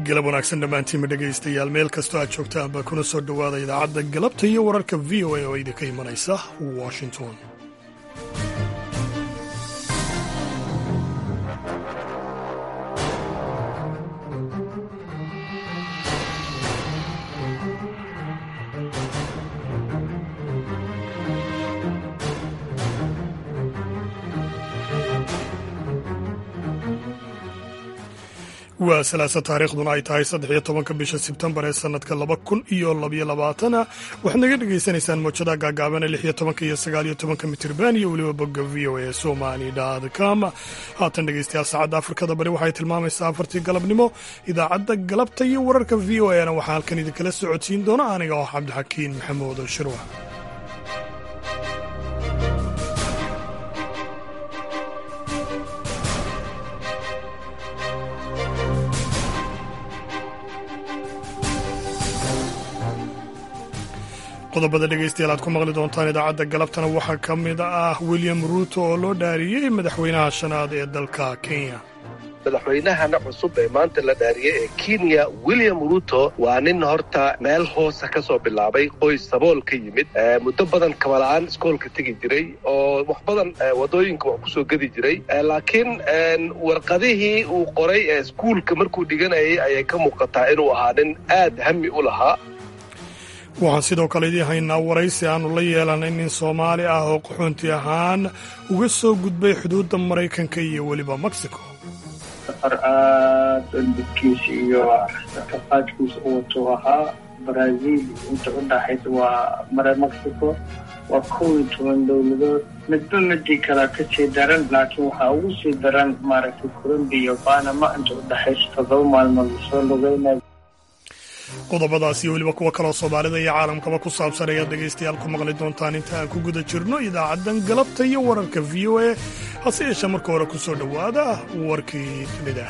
galab wanaagsan dhammaantiinma dhegaystayaal meel kastoo aad joogtaanba kuna soo dhowaada idaacadda galabta iyo wararka v o a oo idinka imanaysa washington waa salaasa taariikhduna ay tahay saddex iyo tobanka bisha sebtembar ee sanadka laba kun iyo labyo labaatana waxaad naga dhagaysanaysaan mowjadaha gaagaabana lix iyo tobanka iyo sagaal iyo tobanka mitirban iyo weliba bogga v o a somali com haatan dhegaystayaal saacadda afrikada bari waxay tilmaamaysaa afartii galabnimo idaacadda galabta iyo wararka v o a na waxaa halkan idinkala socodsiin doona aniga oo cabdixakiin maxamuud shirwa qodobada dhegaystayaal aad ku maqli doontaan idaacadda galabtana waxaa ka mid ah william ruuto oo loo dhaariyey madaxweynaha shanaad ee dalka kenya madaxweynahana cusub ee maanta la dhaariyey ee kenya william ruto waa nin horta meel hoosa ka soo bilaabay qoys sabool ka yimid muddo badan kabala'aan iskoolka tegi jiray oo wax badan waddooyinka wax kusoo gedi jiray laakiin warqadihii uu qoray ee iskuulka markuu dhiganayay ayay ka muuqataa inuu ahaa nin aad hami u lahaa waxaan sidoo kale idiin haynaa waraysi aannu la yeelanay nin soomaali ah oo qaxoonti ahaan uga soo gudbay xuduudda maraykanka iyo weliba mexico safar aad dibkiisa iyo kafaadkiisa u watuu ahaa brazil inta u dhaxaysa waa mare mexico waa kow iyo toban dowladood midba midii kale ka sii daran laakiin waxaa ugu sii daran maaragtay colombiya iyo banama inta u dhaxaysa toddoba maalmood lasoo lugeynaya qodobadaas iyo weliba kuwa kaloo soomaalida iyo caalamkaba ku saabsan ayaad dhegaystayaal ku maqli doontaan inta aan ku guda jirno idaacaddan galabta iyo wararka v o a hase yeeshee marka hore ku soo dhowaada warkii dunida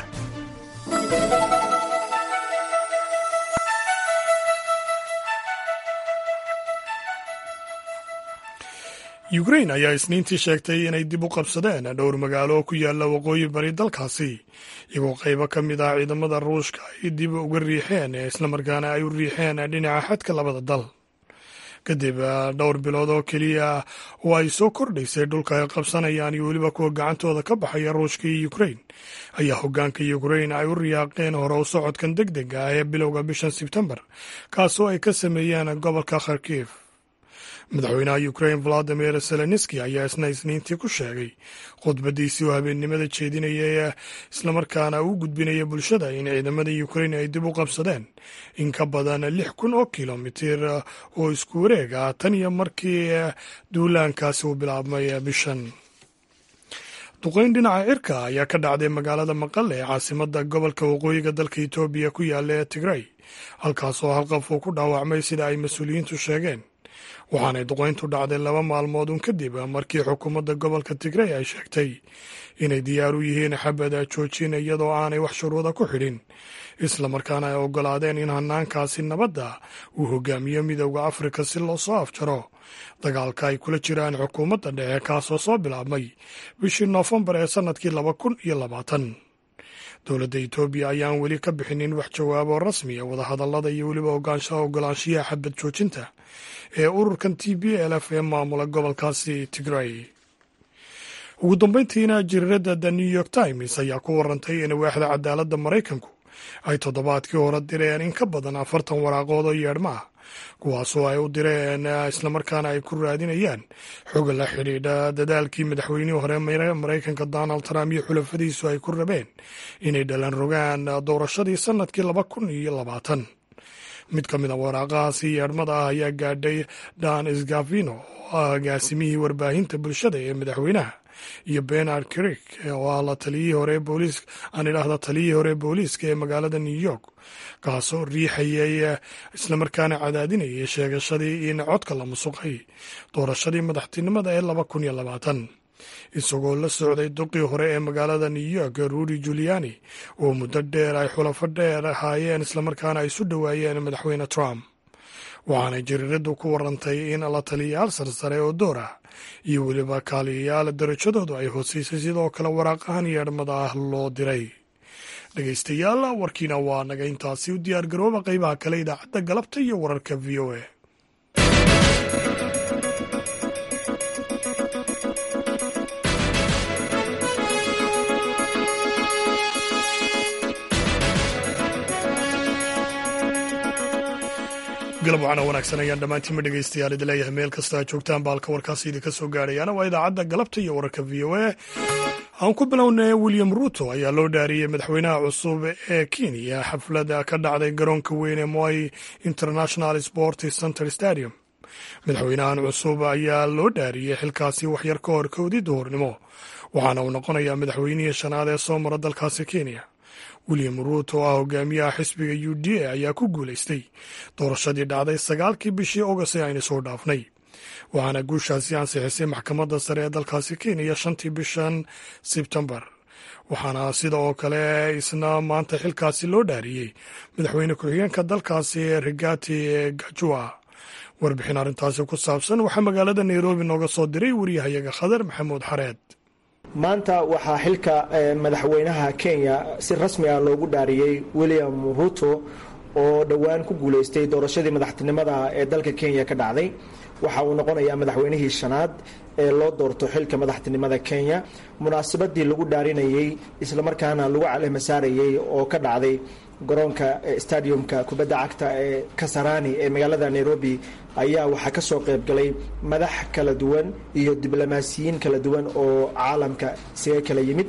ukrain ayaa isniintii sheegtay inay dib u qabsadeen dhowr magaalo oo ku yaalla waqooyi bari dalkaasi iyagoo qaybo ka mid ah ciidamada ruushka ay dib uga riixeen islamarkaana ay u riixeen dhinaca xadka labada dal kadib dhowr bilood oo keliya oo ay soo kordhaysay dhulka ay qabsanayaan iyo weliba kuwa gacantooda ka baxaya ruushka iyo ukrain ayaa hoggaanka ukrain ay u riyaaqeen hore u socodkan deg deg ah ee bilowga bishan sebtembar kaasoo ay ka sameeyeen gobolka kharkiv madaxweynaha ukrain valadimir zelenski ayaa isna isniintii ku sheegay khudbadiisii oo habeennimada jeedinaya islamarkaana u gudbinaya bulshada in ciidamada ukrain ay dib u qabsadeen in ka badan lix kun oo kilomitir oo isku wareeg ah tan iyo markii duulaankaasi uu bilaabmay bishan duqayn dhinaca cirka ayaa ka dhacday magaalada maqale ee caasimada gobolka waqooyiga dalka etoobiya ku yaalla ee tigray halkaasoo hal qof uu ku dhaawacmay sida ay mas-uuliyiintu sheegeen waxaanay duqayntu dhacday laba maalmood un kadib markii xukuumadda gobolka tigrey ay sheegtay inay diyaar u yihiin xabada joojin iyadoo aanay wax shuruuda ku xidhin islamarkaana ay oggolaadeen in hanaankaasi nabadda uu hogaamiyo midowda afrika si loo soo afjaro dagaalka ay kula jiraan xukuumadda dhexe kaasoo soo bilaabmay bishii noofembar ee sannadkii laba kun iyo labaatan dowladda etoobiya ayaan weli ka bixinin wax jawaabo rasmiya wadahadallada iyo weliba ogolaanshiyaha xabad joojinta ee ururkan t b l f ee maamula gobolkaasi tigray ugu dambeyntiina jiriirada the new york times ayaa ku warantay in waaxda cadaaladda maraykanku ay toddobaadkii hore direen in ka badan afartan waraaqood oo yeedhma ah kuwaasoo ay u direen islamarkaana ay ku raadinayaan xog la xidhiidha dadaalkii madaxweynihii hore maraykanka donald trump iyo xulafadiisu ay ku rabeen inay dhalan rogaan doorashadii sannadkii laba kun iyo labaatan mid ka mid a waraaqahaasi yeedhmada ah ayaa gaadhay dan sgavino oo ah agaasimihii warbaahinta bulshada ee madaxweynaha iyo benard krik oo ah la taliyihii hore booliis aan idhaahda taliyihii hore booliiska ee magaalada new york kaasoo riixayay islamarkaana cadaadinayay sheegashadii in codka la musuqay doorashadii madaxtinimada ee laba kun iyo labaatan isagoo la socday duqii hore ee magaalada new york rudy juliani oo muddo dheer ay xulafo dheer ahaayeen islamarkaana ay isu dhowaayeen madaxweyne trump waxaanay jariiradu ku warantay in la taliyayaal sarsare oo door ah iyo weliba kaaliyayaal darajadoodu ay hooseysay sidoo kale waraaqahan yeedhmada ah loo diray dhegaystayaal warkiina waa naga intaasi u diyaar garooba qaybaha kale idaacadda galabta iyo wararka v o a galab wacana wanaagsan ayaan dhammaantiinma dhegaystayaal idi leeyahay meel kasta aad joogtaan baalka warkaasi idinka soo gaadhayaana waa idaacadda galabta iyo wararka v o a aan ku bilownay william ruto ayaa loo dhaariyey madaxweynaha cusub ee kenya xaflada ka dhacday garoonka weyn ee moi international sport center stadium madaxweynahan cusub ayaa loo dhaariyey xilkaasi waxyar ka hor kowdii duhurnimo waxaana uu noqonayaa madaxweynihii shanaad ee soo mara dalkaasi kenya william ruut oo ah hogaamiyaha xisbiga u d a ayaa ku guulaystay doorashadii dhacday sagaalkii bishii ogost ee aynu soo dhaafnay waxaana guushaasi ansixisay maxkamadda sare ee dalkaasi kenya shantii bishan sebtembar waxaana sida oo kale isna maanta xilkaasi loo dhaariyey madaxweyne ku-xigeenka dalkaasi rigati gajua warbixin arrintaasi ku saabsan waxaa magaalada nairobi nooga soo diray wariyahayaga khadar maxamuud xareed maanta waxaa xilka madaxweynaha kenya si rasmi ah loogu dhaariyey william ruto oo dhowaan ku guulaystay doorashadii madaxtinimada ee dalka kenya ka dhacday waxa uu noqonayaa madaxweynihii shanaad ee loo doorto xilka madaxtinimada kenya munaasabadii lagu dhaarinayey islamarkaana lagu calehma saarayey oo ka dhacday garoonka stadiumka kubadda cagta ee kasarani ee magaalada nairobi ayaa waxaa ka soo qayb galay madax kala duwan iyo diblomaasiyiin kala duwan oo caalamka isaga kala yimid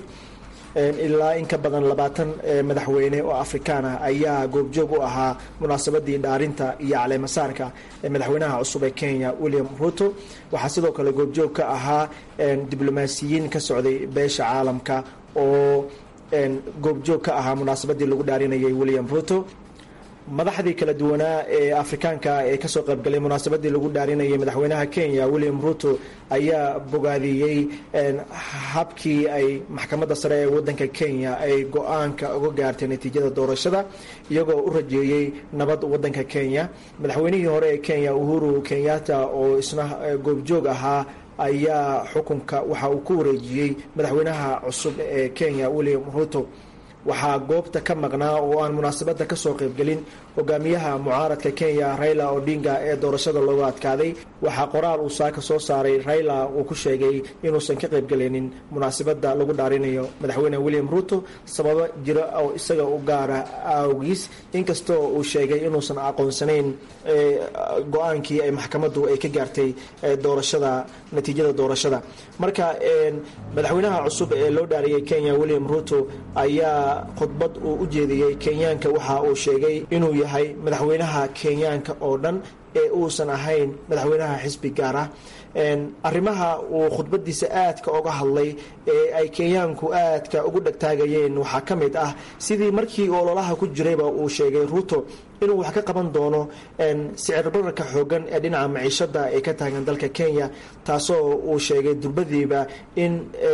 ilaa in ka badan labaatan madaxweyne oo afrikaan ah ayaa goobjoog u ahaa munaasabadii dhaarinta iyo caleemasaarka ee madaxweynaha cusub ee kenya william ruto waxaa sidoo kale goobjoog ka ahaa diblomaasiyiin ka socday beesha caalamka oo goobjoog ka ahaa munaasabadii lagu dhaarinayay william ruto madaxdii kala duwanaa ee afrikaanka ee kasoo qaybgalay munaasabadii lagu dhaarinayay madaxweynaha kenya william ruto ayaa bogaadiyey habkii ay maxkamadda sare ee wadanka kenya ay go-aanka uga gaartay natiijada doorashada iyagoo u rajeeyey nabad wadanka kenya madaxweynihii hore ee kenya uhuru kenyatta oo isna goobjoog ahaa ayaa xukunka waxa uu ku wareejiyey madaxweynaha cusub ee kenya william ruto waxaa goobta ka maqnaa oo aan munaasabadda kasoo qaybgelin hogaamiyaha mucaaradka kenya raila odinga ee doorashada looga adkaaday waxaa qoraal uu saaka soo saaray raila uu ku sheegay inuusan ka qaybgelinin munaasabadda lagu dhaarinayo madaxweyne william ruto sababo jiro oo isaga u gaara awgiis inkastoo uu sheegay inuusan aqoonsanayn go-aankii ay maxkamaddu ay ka gaartay doorashada natiijada doorashada marka madaxweynaha cusub ee loo dhaariyay kenya william ruto ayaa khudbad uu u jeediyey kenyaanka waxa uu sheegay inuu yahay madaxweynaha kenyaanka oo dhan ee uusan ahayn madaxweynaha xisbi gaar ah arrimaha uu khudbadiisa aadka oga hadlay ee ay kenyaanku aadka ugu dhagtaagayeen waxaa ka mid ah sidii markii ololaha ku jirayba uu sheegay ruto inuu wax ka qaban doono sicir bararka xoogan ee dhinaca maciishada ee ka taagan dalka kenya taasoo uu sheegay durbadiiba in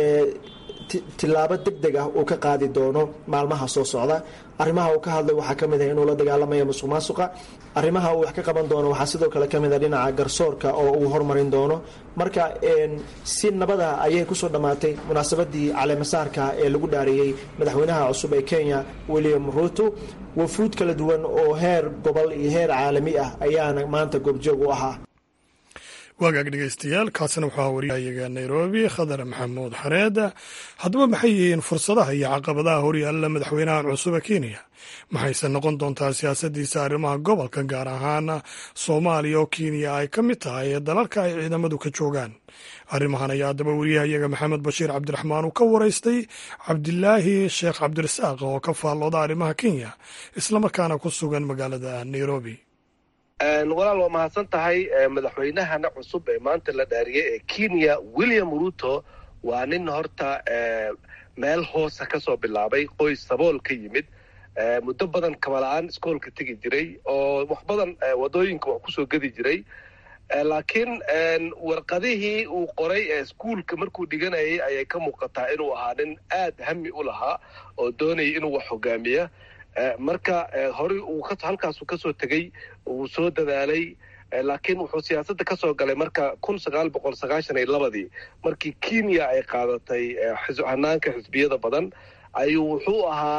tilaabo deg deg ah uu ka qaadi doono maalmaha soo socda arrimaha uu ka hadlay waxaa ka mid ah inuu la dagaalamayo musuq maasuqa arrimaha uu wax ka qaban doono waxaa sidoo kale ka mid ah dhinaca garsoorka oo uu hormarin doono marka si nabada ayay kusoo dhammaatay munaasabadii caleemasaarka ee lagu dhaariyey madaxweynaha cusub ee kenya william ruto wafuud kala duwan oo heer gobol iyo heer caalami ah ayaana maanta goobjoog u ahaa waagaag dhegeystayaal kaasina waxaa wariyayaga nairobi khadar maxamuud xareed haddaba maxay yihiin fursadaha iyo caqabadaha horyaalla madaxweynahan cusub ee kenya maxayse noqon doontaa siyaasadiisa arrimaha gobolka gaar ahaan soomaaliya oo kenya ay ka mid tahay ee dalalka ay ciidamadu ka joogaan arrimahan ayaa haddaba wariyahayaga maxamed bashiir cabdiraxmaan uu ka waraystay cabdilaahi sheekh cabdirasaaq oo ka faallooda arrimaha kenya islamarkaana ku sugan magaalada nairobi walaal waa mahadsan tahay madaxweynahana cusub ee maanta la dhaariyay ee kenya william ruto waa nin horta meel hoosa ka soo bilaabay qoys sabool ka yimid muddo badan kabala-aan iskoolka tegi jiray oo wax badan wadooyinka wax kusoo gedi jiray laakiin warqadihii uu qoray ee iskuolka markuu dhiganayay ayay ka muuqataa inuu ahaa nin aad hami u lahaa oo doonayay inuu wax hogaamiya marka horey uu halkaasu kasoo tegey uu soo dadaalay laakiin wuxuu siyaasadda kasoo galay marka kun sagaal boqol sagaashan iyo labadii markii kenya ay qaadatay hanaanka xisbiyada badan ayuu wuxuu ahaa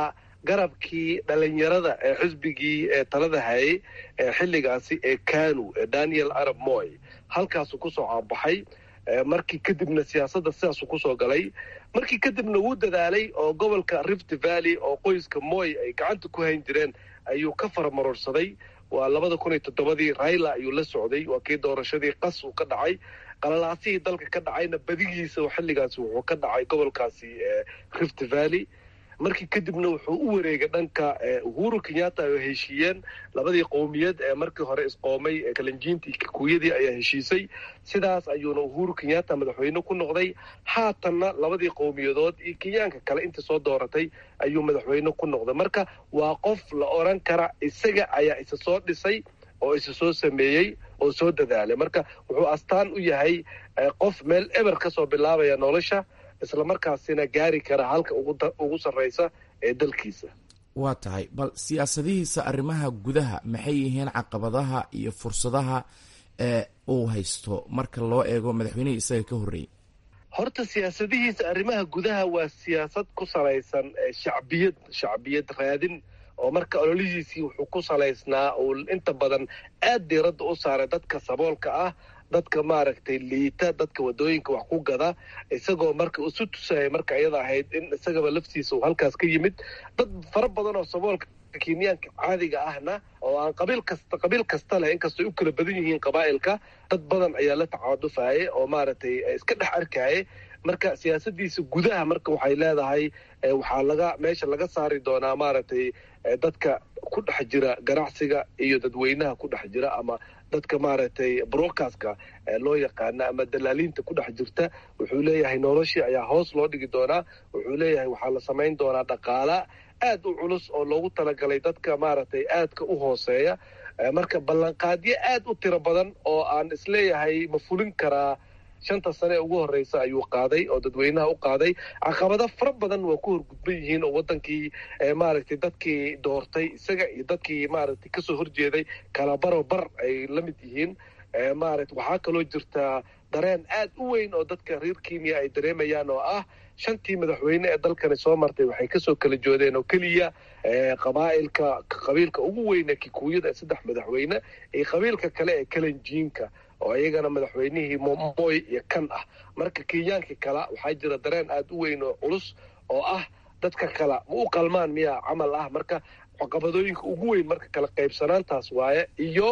garabkii dhalinyarada ee xisbigii ee talada hayay ee xilligaasi ee kanu ee daniel arab moy halkaasuu kusoo caabaxay markii kadibna siyaasadda sidaasuu kusoo galay markii kadibna wuu dadaalay oo gobolka rift valley oo qoyska moy ay gacanta ku hayn jireen ayuu ka faramarorsaday waa labada kun iyo toddobadii raila ayuu la socday waa kii doorashadii qas uu ka dhacay qalalaasihii dalka ka dhacayna badigiisa xilligaasi wuxuu ka dhacay gobolkaasi rift valley markii kadibna wuxuu u wareegay dhanka uhuru kenyatta ay heshiiyeen labadii qowmiyad ee markii hore isqoomay ee kalanjiintii kikuyadii ayaa heshiisay sidaas ayuuna uhuru kenyatta madaxweyne ku noqday haatanna labadii qowmiyadood iyo kenyaanka kale intii soo dooratay ayuu madaxweyne ku noqday marka waa qof la oran kara isaga ayaa isa soo dhisay oo isa soo sameeyey oo soo dadaalay marka wuxuu astaan u yahay qof meel eber ka soo bilaabaya nolosha isla markaasina gaari kara halka ugu sarraysa ee dalkiisa waa tahay bal siyaasadihiisa arrimaha gudaha maxay yihiin caqabadaha iyo fursadaha ee uu haysto marka loo eego madaxweynihii isaga ka horreeyey horta siyaasadihiisa arrimaha gudaha waa siyaasad ku salaysan shacbiyad shacbiyad raadin oo marka ololihiisii wuxuu ku salaysnaa uu inta badan aad diiradda u saaray dadka saboolka ah dadka maaragtay liita dadka wadooyinka wax ku gada isagoo marka isu tusaya marka iyada ahayd in isagaba laftiisa uu halkaas ka yimid dad fara badan oo saboolka kenyaanka caadiga ahna oo aan qabiil kasta qabiil kasta leh inkastoo ay u kala badan yihiin qabaa'ilka dad badan ayaa la tacaadufayay oo maaragtay iska dhex arkayay marka siyaasadiisa gudaha marka waxay leedahay waxaa laga meesha laga saari doonaa maaragtay dadka ku dhex jira ganacsiga iyo dadweynaha ku dhex jira ama dadka maaragtay broadcastka loo yaqaana ama dalaaliinta ku dhex jirta wuxuu leeyahay noloshii ayaa hoos loo dhigi doonaa wuxuu leeyahay waxaa la samayn doonaa dhaqaala aad u culus oo loogu talagalay dadka maaragtay aadka u hooseeya marka ballanqaadyo aad u tiro badan oo aan isleeyahay ma fulin karaa shanta sane ugu horreysa ayuu qaaday oo dadweynaha u qaaday caqabado fara badan waa ku horgudban yihiin oo wadankii maaragtay dadkii doortay isaga iyo dadkii maaragtay kasoo horjeeday kala baro bar ay la mid yihiin maaragta waxaa kaloo jirtaa dareen aad u weyn oo dadka reer kenya ay dareemayaan oo ah shantii madaxweyne ee dalkani soo martay waxay kasoo kala joodeen oo keliya qabaa'ilka qabiilka ugu weyne kikuuyada ee saddex madaxweyne iyo qabiilka kale ee kalanjiinka oo iyagana madaxweynihii moy iyo kan ah marka kenyaankii kala waxaa jira dareen aad u weyn oo culus oo ah dadka kala ma u qalmaan miyaa camal ah marka caqabadooyinka ugu weyn marka kala qaybsanaantaas waaye iyo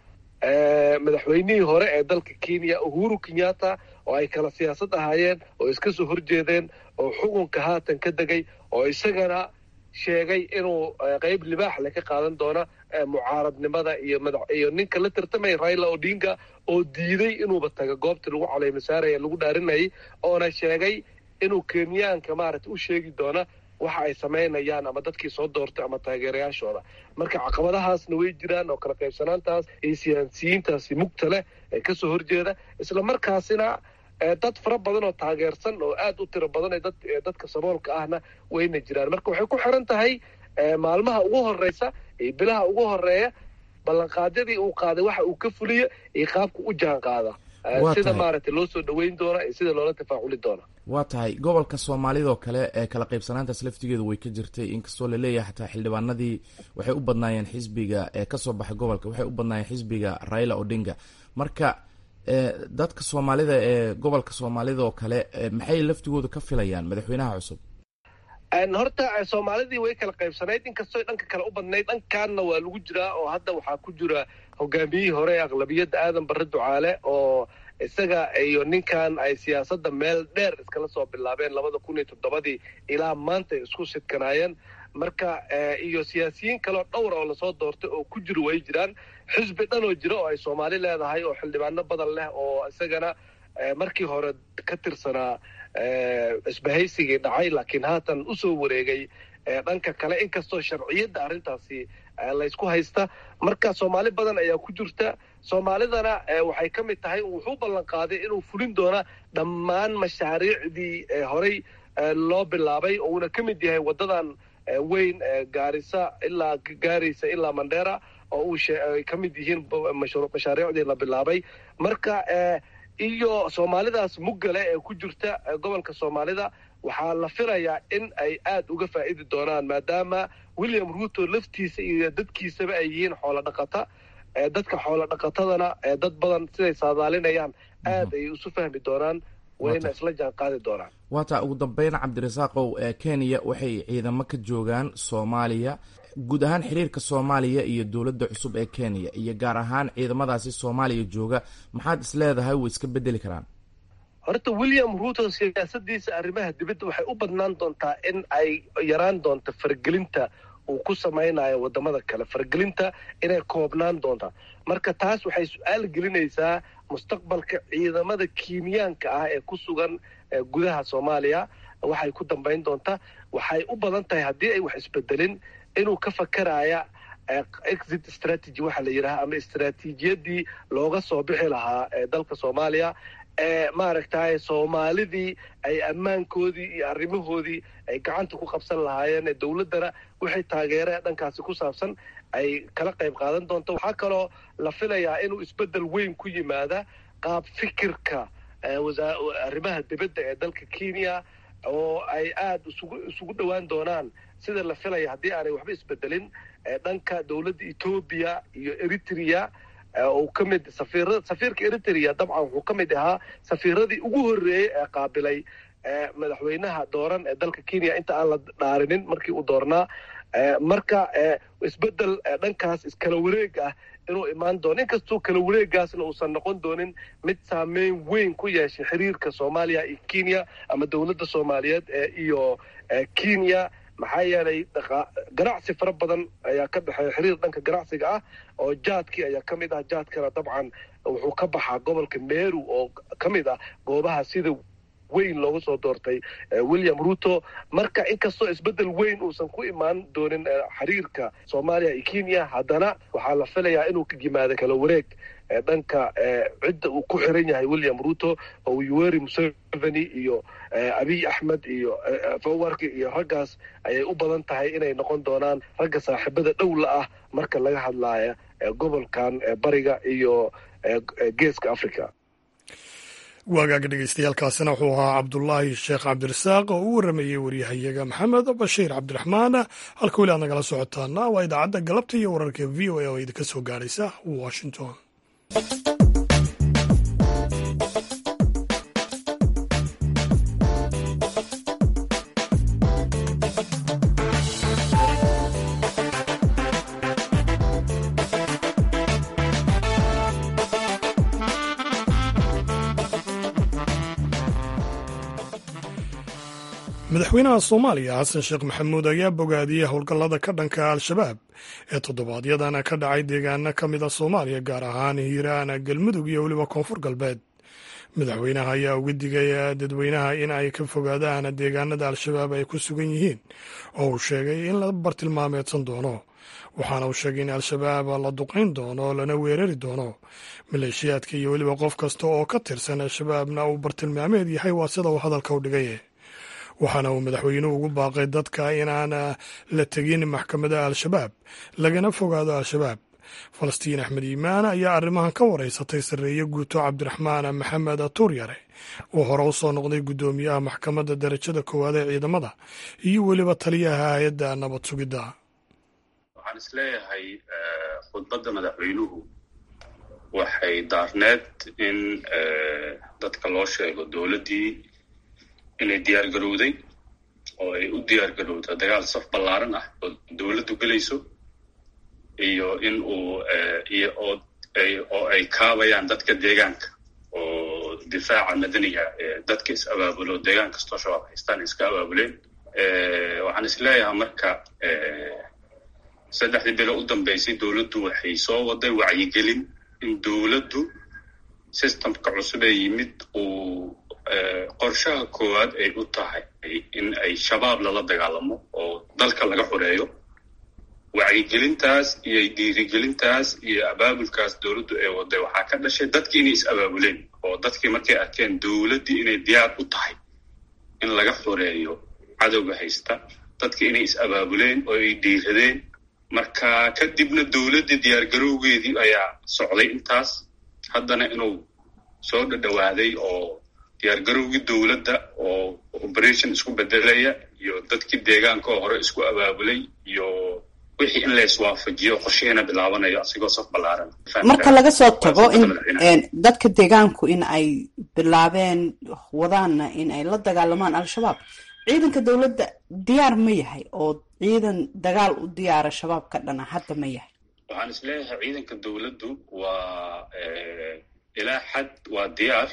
madaxweynihii hore ee dalka kenya uhuru kenyatta oo ay kala siyaasad ahaayeen oo iska soo horjeedeen oo xukunka haatan ka degay oo isagana sheegay inuu qeyb libaax le ka qaadan doona mucaaradnimada iyo iyo ninka la tartamaya raila odinga oo diiday inuuba taga goobtii lagu caleymasaaraya lagu dhaarinayay oona sheegay inuu kenyaanka maaragtay u sheegi doona waxa ay samaynayaan ama dadkii soo doortay ama taageerayaashooda marka caqabadahaasna way jiraan oo kala qaybsanaantaas iyo siyaasiyiintaasi mugta leh ee kasoo horjeeda isla markaasina dad fara badan oo taageersan oo aad u tiro badan ee dadka saboolka ahna wayna jiraan marka waxay ku xiran tahay maalmaha ugu horeysa iyo bilaha ugu horeeya ballanqaadyadii uu qaaday waxa uu ka fuliyo iyo qaabka u jaan qaada sida maaragtay loo soo dhaweyn doona iyo sida loola tafaaculi doona waa tahay gobolka soomaalidoo kale ee kala qaybsanaantaas laftigeedu way ka jirtay inkastoo laleeyahay xataa xildhibaanadii waxay u badnaayeen xisbiga ee kasoo baxay gobolka waxay u badnaayeen xisbiga raila odinga marka dadka soomaalida ee gobolka soomaalida oo kale maxay laftigooda ka filayaan madaxweynaha cusub horta soomaalidii way kala qaybsanayd inkastoo dhanka kale u badnayd dhankaanna waa lagu jiraa oo hadda waxaa ku jira hogaamiyihii hore ee aqlabiyadda aadan barre ducaale oo isaga iyo ninkan ay siyaasadda meel dheer iskala soo bilaabeen labada kun iyo toddobadii ilaa maanta ay isku sidkanaayeen marka iyo siyaasiyiin kaleo dhowra oo lasoo doortay oo ku jiro way jiraan xisbi dhan oo jira oo ay soomaali leedahay oo xildhibaano badan leh oo isagana markii hore ka tirsanaa isbahaysigii dhacay laakiin haatan usoo wareegay dhanka kale inkastoo sharciyadda arrintaasi laysku haysta marka soomaali badan ayaa ku jirta soomaalidana waxay ka mid tahay wuxuu ballan qaaday inuu fulin doona dhammaan mashaariicdii horey loo bilaabay oo uuna ka mid yahay waddadan weyn gaarisa ilaa gaaraysa ilaa mandheera oo uu ay ka mid yihiin mashaariicdii la bilaabay marka iyo soomaalidaas muggale ee ku jirta gobolka soomaalida waxaa la filayaa in ay aad uga faa'idi doonaan maadaama william ruto laftiisa iyo dadkiisaba ay yihiin xoolo dhaqata dadka xoolo dhaqatadana dad badan siday saadaalinayaan aad ay isu fahmi doonaan wayna isla jaan qaadi doonaan waataa ugu dambeyn cabdirasaaqow kenya waxay ciidamo ka joogaan soomaaliya guud ahaan xiriirka soomaaliya iyo dowladda cusub ee kenya iyo gaar ahaan ciidamadaasi soomaaliya jooga maxaad is leedahay way iska bedeli karaan horta william ruto siyaasadiisa arrimaha dibadda waxay u badnaan doontaa in ay yaraan doonto fargelinta uu ku samaynayo wadamada kale fargelinta inay koobnaan doontaa marka taas waxay su-aal gelinaysaa mustaqbalka ciidamada kiinyaanka ah ee ku sugan gudaha soomaaliya waxay ku dambayn doontaa waxay u badan tahay haddii ay wax isbedelin inuu ka fakaraya exit strategy waxaa la yidhaha ama istraatiijiyadii looga soo bixi lahaa dalka soomaaliya ee maaragtay soomaalidii ay ammaankoodii iyo arrimahoodii ay gacanta ku qabsan lahaayeen dowladdana wixii taageere dhankaasi ku saabsan ay kala qayb qaadan doonto waxaa kaloo la filayaa inuu isbeddel weyn ku yimaada qaab fikirka arrimaha dibadda ee dalka kenya oo ay aada isugu isugu dhowaan doonaan sida la filaya haddii aanay waxba isbedelin dhanka dowladda etoobiya iyo eritrea uu ka mid safiira safiirka eritrea dabcan wuxuu ka mid ahaa safiiradii ugu horreeyey ee qaabilay madaxweynaha dooran ee dalka kenya inta aan la dhaarinin markii uu doornaa marka isbedel dhankaas iskala wareeg ah inuu imaan doono inkastoo kala wareegaasna uusan noqon doonin mid saameyn weyn ku yeeshay xiriirka soomaaliya iyo kenya ama dowladda soomaaliyeed iyo kenya maxaa yeelay ganacsi fara badan ayaa ka dhexeeya xiriir dhanka ganacsiga ah oo jaadkii ayaa ka mid ah jaadkana dabcan wuxuu ka baxaa gobolka meru oo ka mid ah goobaha sida weyn looga soo doortay william ruto marka inkastoo isbeddel weyn uusan ku imaan doonin xiriirka soomaaliya iyo kenya haddana waxaa la filayaa inuu ka yimaado kala wareeg dhanka cidda uu ku xiran yahay william ruto oo yuweri museveni iyo abiy axmed iyo fawarki iyo raggaas ayay u badan tahay inay noqon doonaan ragga saaxiibada dhowla ah marka laga hadlaya gobolkan bariga iyo geeska africa waagaaga dhegeystayaaalkaasina wuxuu ahaa cabdulaahi sheekh cabdirasaaq oo u warramayey waryahayaga maxamed bashiir cabdiraxmaan halka weli aad nagala socotaana waa idaacadda galabta iyo wararka v o a oo idinka soo gaadhaysa washington madaxweynaha soomaaliya xasan sheekh maxamuud ayaa bogaadiyey howlgallada ka dhanka al-shabaab ee toddobaadyadana ka dhacay deegaano ka mid a soomaaliya gaar ahaan hiiraan galmudug iyo weliba koonfur galbeed madaxweynaha ayaa uga digay dadweynaha in ay ka fogaadaan deegaanada al-shabaab ay ku sugan yihiin oo uu sheegay in la bartilmaameedsan doono waxaana uu sheegay in al-shabaab la duqayn doono lana weerari doono maleeshiyaadka iyo weliba qof kasta oo ka tirsan al-shabaabna uu bartilmaameed yahay waa sida uu hadalka u dhigay waxaana uu madaxweynuhu ugu baaqay dadka inaan la tegin maxkamadaha al-shabaab lagana fogaado al-shabaab falastiin axmed iimaan ayaa arrimahan ka wareysatay sarreeye guuto cabdiraxmaan maxamed tuuryare oo hore u soo noqday guddoomiyaha maxkamadda darajada koowaad ee ciidamada iyo weliba taliyaha hay-adda nabad sugidda waxaan isleeyahay khudbadda madaxweynuhu waxay daarneed in dadka loo sheego dowladdii inay diyaar garowday oo ay u diyaar garowda dagaal saf ballaaran ah oo dowladdu gelayso iyo in uu iyo oo ay oo ay kaabayaan dadka deegaanka oo difaaca madaniga dadka is abaabulo deegaan kastoo shabaab haystaan iska abaabuleen waxaan is leeyahay marka saddexdii bilo u dambeysay dowladdu waxay soo waday wacyigelin in dowladdu systemka cusub ee yimid uu qorshaha koowaad ay u tahay in ay shabaab lala dagaalamo oo dalka laga xoreeyo wacyigelintaas iyo dhiirigelintaas iyo abaabulkaas dowladdu ay waday waxaa ka dhashay dadkii inay is abaabuleen oo dadkii markay arkeen dowladdii inay diyaar u tahay in laga xoreeyo cadowga haysta dadkii inay is abaabuleen oo ay dhiiradeen marka kadibna dowladdii diyaargarowgeedii ayaa socday intaas haddana inuu soo dhadhowaaday oo diyaargarowgii dowladda oo operation isku bedelaya iyo dadkii deegaanka oo hore isku abaabulay iyo wixii in la iswaafajiyo qorshihiina bilaabanayo asigoo saf ballaaran marka laga soo tago in dadka deegaanku in ay bilaabeen wadaanna in ay la dagaalamaan al-shabaab ciidanka dowladda diyaar ma yahay oo ciidan dagaal u diyaara shabaab ka dhana hadda ma yahay waxaan is leeyahay ciidanka dowladdu waa ilaa xad waa diyaar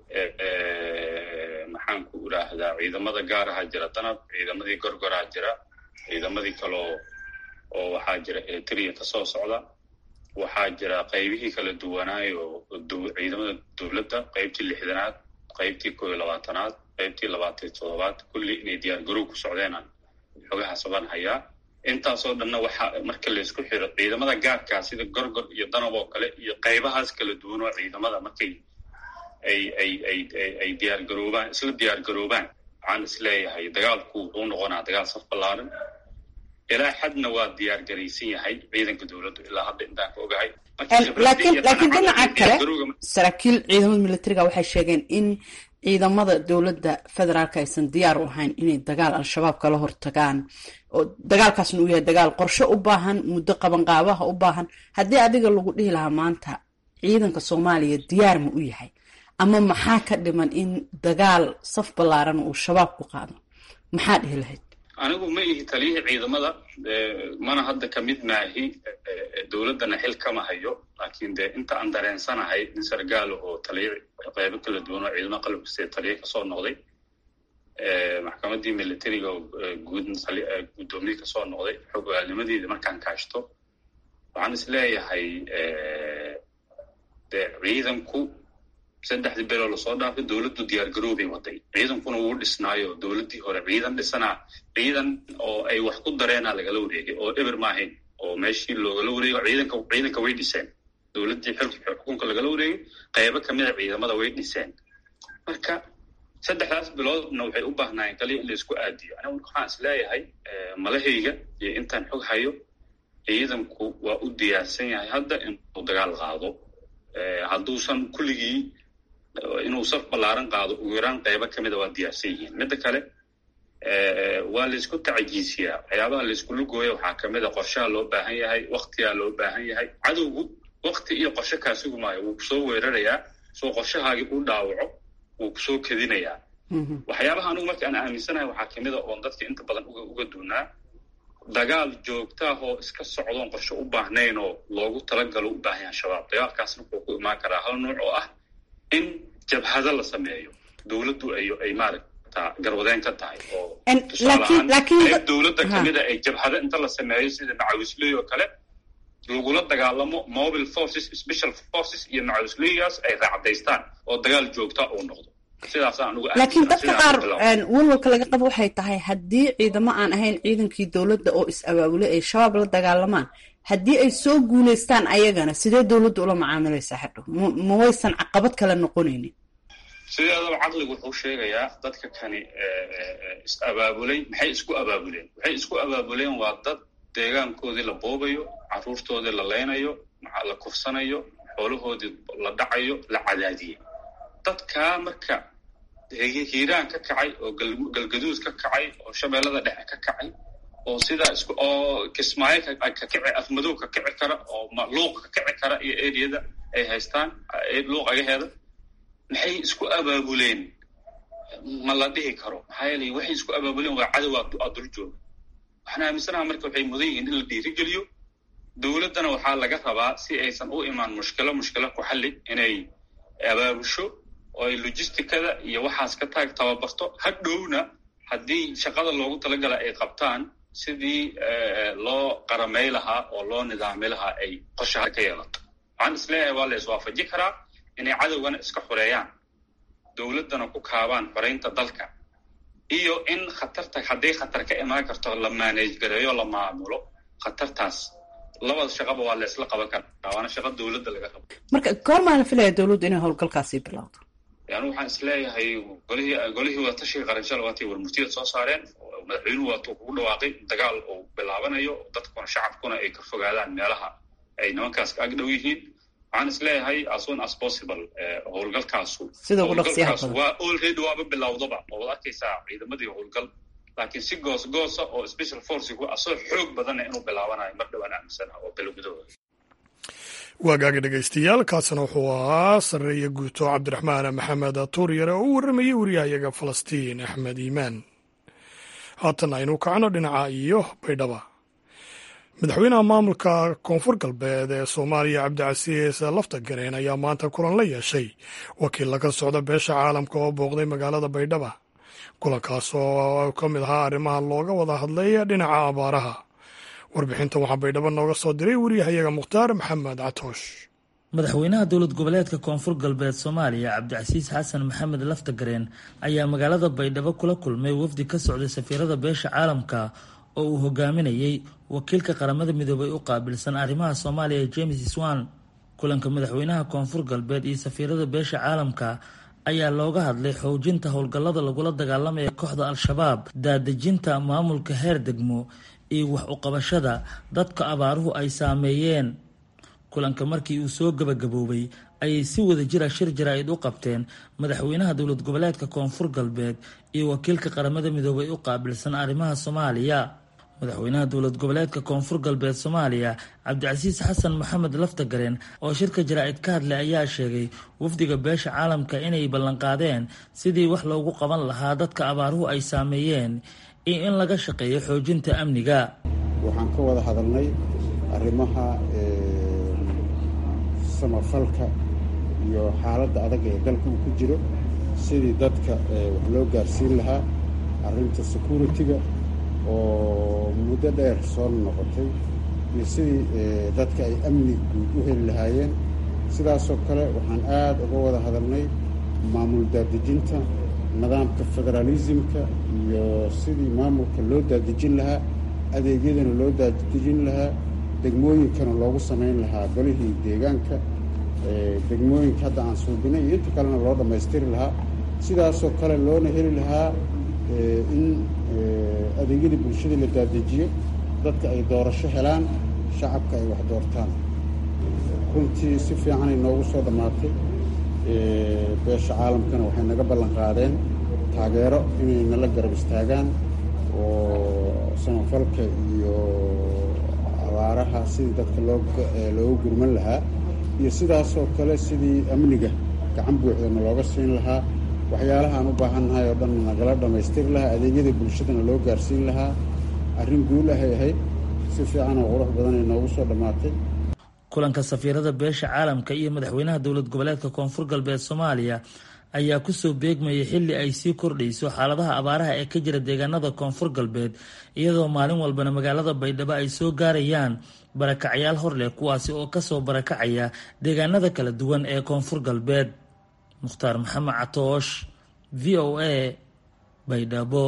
maxaan ku idhaahdaa ciidamada gaaraha jira danab ciidamadii gorgoraa jira ciidamadii kaloo oo waxaa jira eritrea ka soo socda waxaa jira qaybihii kala duwanaayo ciidamada dowladda qaybtii lixdanaad qaybtii koo iyo labaatanaad qaybtii labaatan toddobaad kulli inay diyaar garow ku socdeenaan xogaha saban hayaa intaasoo dhanna waxaa marka laysku xiro ciidamada gaarkaa sida gorgor iyo danab oo kale iyo qaybahaas kala duwan oo ciidamada markay ay ay ay ay diyaar garoobaan isla diyaar garoobaan waxaan is leeyahay dagaalku wuxuu noqonaa dagaal saf ballaaran ilaa xadna waa diyaar garaysan yahay ciidanka dowladdu ilaa hadda intaan ka ogahay laakiin laakiin dhinaca kale saraakiil ciidamada militariga waxay sheegeen in ciidamada dowladda federaalka aysan diyaar u ahayn inay dagaal al-shabaab kala hortagaan oo dagaalkaasna uu yahay dagaal qorshe u baahan muddo qabanqaabaha u baahan haddii adiga lagu dhihi lahaa maanta ciidanka soomaaliya diyaar ma u yahay ama maxaa ka dhiman in dagaal saf ballaaran uu shabaab ku qaado maxaa dhihi lahayd anigu ma ihi taliyihii ciidamada mana hadda ka mid maahi dowladdana xil kama hayo laakiin dee inta aan dareensanahay nin sargaal oo taliya qaybo kala duwan oo ciidamada qalabkastee taliya kasoo noqday maxkamaddii militariga oo guud guddoomiye kasoo noqday xog ogaalnimadeeda markaan kaashto waxaan is leeyahay dee ciidanku saddexdii beloo lasoo dhaafay dowladdu diyaar garoobay waday ciidankuna wuu dhisnaayo dowladdii hore ciidan dhisanaa ciidan oo ay wax ku dareenaa lagala wareegay oo eber maahayn oo meeshii loogala wareego ciidanka ciidanka way dhiseen dowladdii xilka xukunka lagala wareegay qaybo kamida ciidamada way dhiseen marka saddexdaas biloodna waxay u baahnaayeen kaliya in la isku aadiyo anigu waxaan is leeyahay malahayga iyo intaan xog hayo ciidanku waa u diyaarsan yahay hadda inuu dagaal qaado hadduusan kulligii inuu saf ballaaran qaado ugu yaraan qaybo ka mida waa diyaarsan yihiin midda kale waa laysku tacajiisiyaa waxyaabaha laysku lugooya waxaa ka mid a qorshaha loo baahan yahay waktigaa loo baahan yahay cadowgu wakti iyo qorshe kaa sugi maayo wuu kusoo weerarayaa soo qorshahaagii u dhaawaco wuu kusoo kedinayaa waxyaabaha anugu marka aan aaminsanahay waxaa kamid a oon dadka inta badan uga uga duunaa dagaal joogtaah oo iska socdoon qorshe u baahnayn oo loogu talagalo u baahan yahay shabaab dagaalkaasna wuxuu ku imaan karaa hal nuuc oo ah in jabhado la sameeyo dowladdu ay ay maaragta garwadeen ka tahay oo tusaalahaan dowladda kamida ay jabhado inta la sameeyo sida macawisley oo kale lagula dagaalamo mobile forces special forces iyo macawisleygaas ay raacdaystaan oo dagaal joogta uu noqdo laakiin dadka qaar walwalka laga qabo waxay tahay haddii ciidamo aan ahayn ciidankii dowladda oo is-abaabulay ay shabaab la dagaalamaan haddii ay soo guulaystaan ayagana sidee dowladda ula macaamilaysaa hadhow ma waysan caqabad kale noqonaynin sideedaba caqligu wuxuu sheegayaa dadka kani is-abaabulay maxay isku abaabuleen waxay isku abaabuleen waa dad deegaankoodii la boobayo caruurtoodii la leynayo la kufsanayo xoolahoodii la dhacayo la cadaadiyey dadkaa marka hiiraan ka kacay oo galgaduud ka kacay oo shabeellada dhexe ka kacay oo sidaa isku oo kismaayo ka kici afmadow ka kici kara oo luuq ka kici kara iyo eriyada ay haystaan luuq agaheeda maxay isku abaabuleen ma la dhihi karo maxaa yeelay waxay isku abaabuleen waa cadow aa dul jooga waxaan aaminsanaha marka waxay mudan yihiin in la dhiirigeliyo dowladdana waxaa laga rabaa si aysan u imaan mushkilo mushkilo ku xalli inay abaabusho oo ay logisticada iyo waxaas ka taag tababarto hadhowna haddii shaqada loogu talagala ay qabtaan sidii loo qaramay lahaa oo loo nidaami lahaa ay qorshaha ka yeelato waxaan isleeyahay waa la iswaafaji karaa inay cadowgana iska xoreeyaan dowladdana ku kaabaan xoreynta dalka iyo in khatarta hadday khatar ka imaan karto la maanage gareeyo la maamulo khatartaas labada shaqaba waa la isla qaban karaa waana shaqa dowladda laga rabo marka goormaa la filaya dowladdu inay howlgalkaasi bilowdo yani waxaan isleeyahay golihii golihii wadatashiga qaranshal waatay warmurtiyada soo saareen madaxweynuhu waatuu kugu dhawaaqay dagaal uu bilaabanayo dadkuna shacabkuna ay ka fogaadaan meelaha ay nimankaas ka agdhow yihiin waxaan is leeyahay as soon as possible howlgalkaasu sida ugu dhaqsiyaha howlgalkaasu waa already waaba bilowdaba oo waad arkaysaa ciidamadii howlgal laakiin si goos goosa oo special forcigu asoo xoog badana inuu bilaabanayo mar dhowaan aaminsan oo bilo gudahooda waagaaga dhegaystayaal kaasna wuxuu ahaa sarreeya guuto cabdiraxmaan maxamed tuuryare oo u warramayey wariyahayaga falastiin axmed iimaan haatan aynu kacno dhinaca iyo baydhaba madaxweynaha maamulka koonfur galbeed ee soomaaliya cabdicasiis laftagareen ayaa maanta kulan la yeeshay wakiil laga socda beesha caalamka oo booqday magaalada baydhaba kulankaas oo ka mid ahaa arrimaha looga wada hadlay dhinaca abaaraha warbixintan waxaa baydhabo nooga soo diray wariyahayaga mukhtaar maxamed catoosh madaxweynaha dowlad goboleedka koonfur galbeed soomaaliya cabdicasiis xasan maxamed laftagareen ayaa magaalada baydhabo kula kulmay wafdi ka socday safiirada beesha caalamka oo uu hogaaminayey wakiilka qaramada midoobay u qaabilsan arrimaha soomaaliya james swan kulanka madaxweynaha koonfur galbeed iyo safiirada beesha caalamka ayaa looga hadlay xoojinta howlgallada lagula dagaalamaya kooxda al-shabaab daadejinta maamulka heer degmo iyo wax uqabashada dadka abaaruhu ay saameeyeen kulanka markii uu soo gabagaboobay ayay si wada jira shir jaraa'id u qabteen madaxweynaha dowlad goboleedka koonfur galbeed iyo wakiilka qaramada midoobay u qaabilsan arrimaha soomaaliya madaxweynaha dowlad goboleedka koonfur galbeed soomaaliya cabdicasiis xasan maxamed laftagareen oo shirka jaraa'id ka hadlay ayaa sheegay wafdiga beesha caalamka inay ballanqaadeen sidii wax loogu qaban lahaa dadka abaaruhu ay saameeyeen iyo in laga shaqeeyo xoojinta amniga waxaan ka wada hadalnay arrimaha samafalka iyo xaaladda adag ee dalka uu ku jiro sidii dadka wax loo gaarsiin lahaa arrinta security-ga oo muddo dheer soo noqotay iyo sidii dadka ay amni guud u heli lahaayeen sidaasoo kale waxaan aada uga wada hadalnay maamul daadejinta nidaamka federaalismka iyo sidii maamulka loo daadejin lahaa adeegyadana loo daadejin lahaa degmooyinkana loogu samayn lahaa golihii deegaanka degmooyinka hadda aan suubinay iyo inta kalena loo dhammaystiri lahaa sidaasoo kale loona heli lahaa in adeegyadii bulshada la daadejiyo dadka ay doorasho helaan shacabka ay wax doortaan runtii si fiicanay noogu soo dhammaatay beesha caalamkana waxay naga ballan qaadeen taageero inay nala garab istaagaan oo samafalka iyo abaaraha sidii dadka looga gurman lahaa iyo sidaasoo kale sidii amniga gacan buuxdana looga siin lahaa waxyaalaha aan u baahannahay oo dhan nagala dhammaystiri lahaa adeegyada bulshadana loo gaarsiin lahaa arrin guul ahay ahayd si fiican oo qurux badanay noogu soo dhammaatay kulanka safiirada beesha caalamka iyo madaxweynaha dowlad goboleedka koonfur galbeed soomaaliya ayaa kusoo beegmayay xilli ay sii kordhayso xaaladaha abaaraha ee ka jira deegaanada koonfur galbeed iyadoo maalin walbana magaalada baydhabo ay soo gaarayaan barakacyaal hor leh kuwaasi oo kasoo barakacaya deegaanada kala duwan ee koonfur galbeed mukhtaar maxamed catoosh v o a baydhabo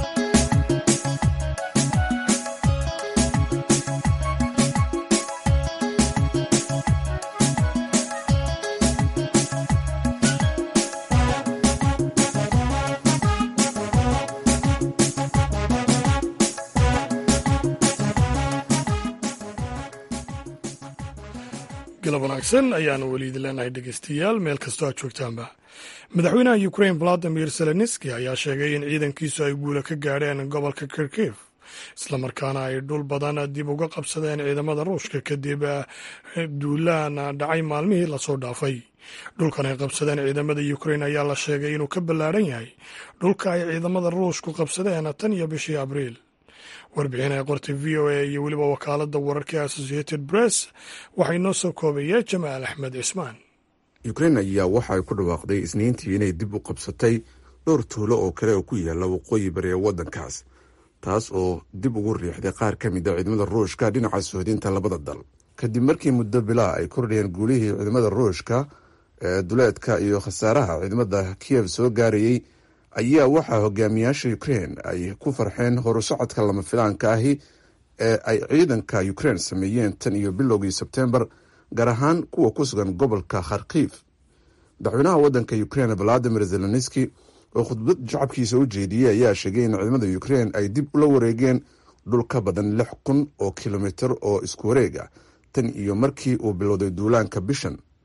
galab wanaagsan ayaanu weli idin leenahay dhegeystayaal meel kastoo aad joogtaanba madaxweynaha ukrain valadimir zelenski ayaa sheegay in ciidankiisu ay guula ka gaadheen gobolka kirkiv islamarkaana ay dhul badan dib uga qabsadeen ciidamada ruushka kadib duulaan dhacay maalmihii lasoo dhaafay dhulkan ay qabsadeen ciidamada ukrain ayaa la sheegay inuu ka ballaadhan yahay dhulka ay ciidamada ruushku qabsadeen tan iyo bishii abriil warbixin ay qortay v o a iyo weliba wakaaladda wararka associated press waxaa inoo soo koobaya jamaal axmed cismaan ukrain ayaa waxa ay ku dhawaaqday isniintii inay dib u qabsatay dhowr tuulo oo kale oo ku yaala waqooyi bari ee waddankaas taas oo dib ugu riixday qaar ka mid a ciidamada ruushka dhinaca sohdinta labada dal kadib markii muddo bilaa ay kordhayeen guulihii ciidamada ruushka ee duleedka iyo khasaaraha ciidamada kiyev soo gaarayey ayaa waxaa hogaamiyaasha ukrain ay ku farxeen horusocodka lama filaanka ahi ee ay ciidanka ukrain sameeyeen tan iyo bilowgii sebtembar gaar ahaan kuwa ku sugan gobolka kharkiv madaxweynaha waddanka ukrain valadimir zelenski oo khudbad shacabkiisa u jeediyey ayaa sheegay in ciidamada ukrain ay dib ula wareegeen dhul ka badan lix kun oo kilomitir oo isku wareeg ah tan iyo markii uu bilowday duulaanka bishan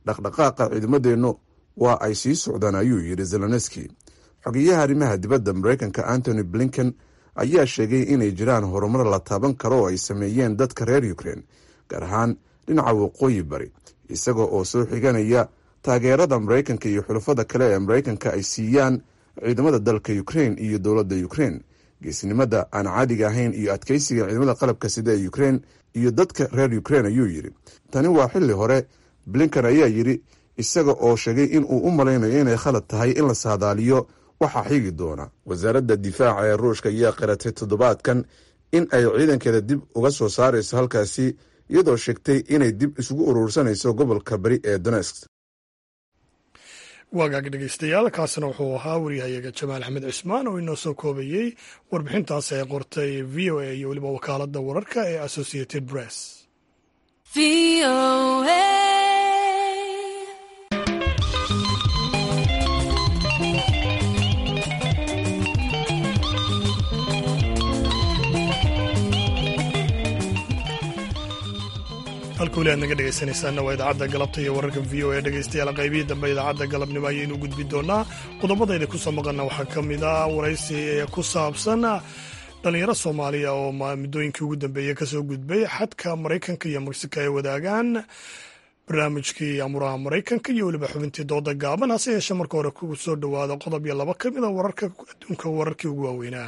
dhaqdhaqaaqa ciidamadeennu waa ay sii socdaan ayuu yidhi zelenski xogeyaha arrimaha dibadda maraykanka antony blinken ayaa sheegay inay jiraan horumar la taaban karo oo ay sameeyeen dadka reer ukrein gaar ahaan dhinaca waqooyi bari isaga oo soo xiganaya taageerada maraykanka iyo xulafada kale ee maraykanka ay siiyaan ciidamada dalka ukrein iyo dowladda ukrein geesnimada aan caadiga ahayn iyo adkeysiga ciidamada qalabka sida ee ukrein iyo dadka reer ukrein ayuu yidhi tani waa xilli hore blinkan ayaa yidhi isaga oo sheegay in uu u malaynayo inay khalad tahay in la saadaaliyo waxaa xigi doona wasaaradda difaaca ee ruushka ayaa qiratay toddobaadkan in ay ciidankeeda dib uga soo saarayso halkaasi iyadoo sheegtay inay dib isugu urursanayso gobolka bari ee donesk waagaag dhegeystayaal kaasina wuxuu ahaa waryahayaga jamaal axmed cismaan oo inoo soo koobayey warbixintaas ay qortay v o a iyo weliba wakaaladda wararka ee associated press halka weli aad naga dhegaysanaysaana waa idaacadda galabta iyo wararka v o e dhegaystayaal qaybihii dambe idaacadda galabnimo ayaynu gudbi doonaa qodobadayda kusoo maqana waxaa ka mid ah waraysi ee ku saabsan dhalinyaro soomaaliya oo muddooyinkii ugu dambeeyey kasoo gudbay xadka maraykanka iyo mexico ay wadaagaan barnaamijkii amuraha maraykanka iyo weliba xubintii dooda gaaban hase yeeshee marka hore ku soo dhowaada qodob iyo laba ka mid a wararka adduunka wararkii ugu waaweynaa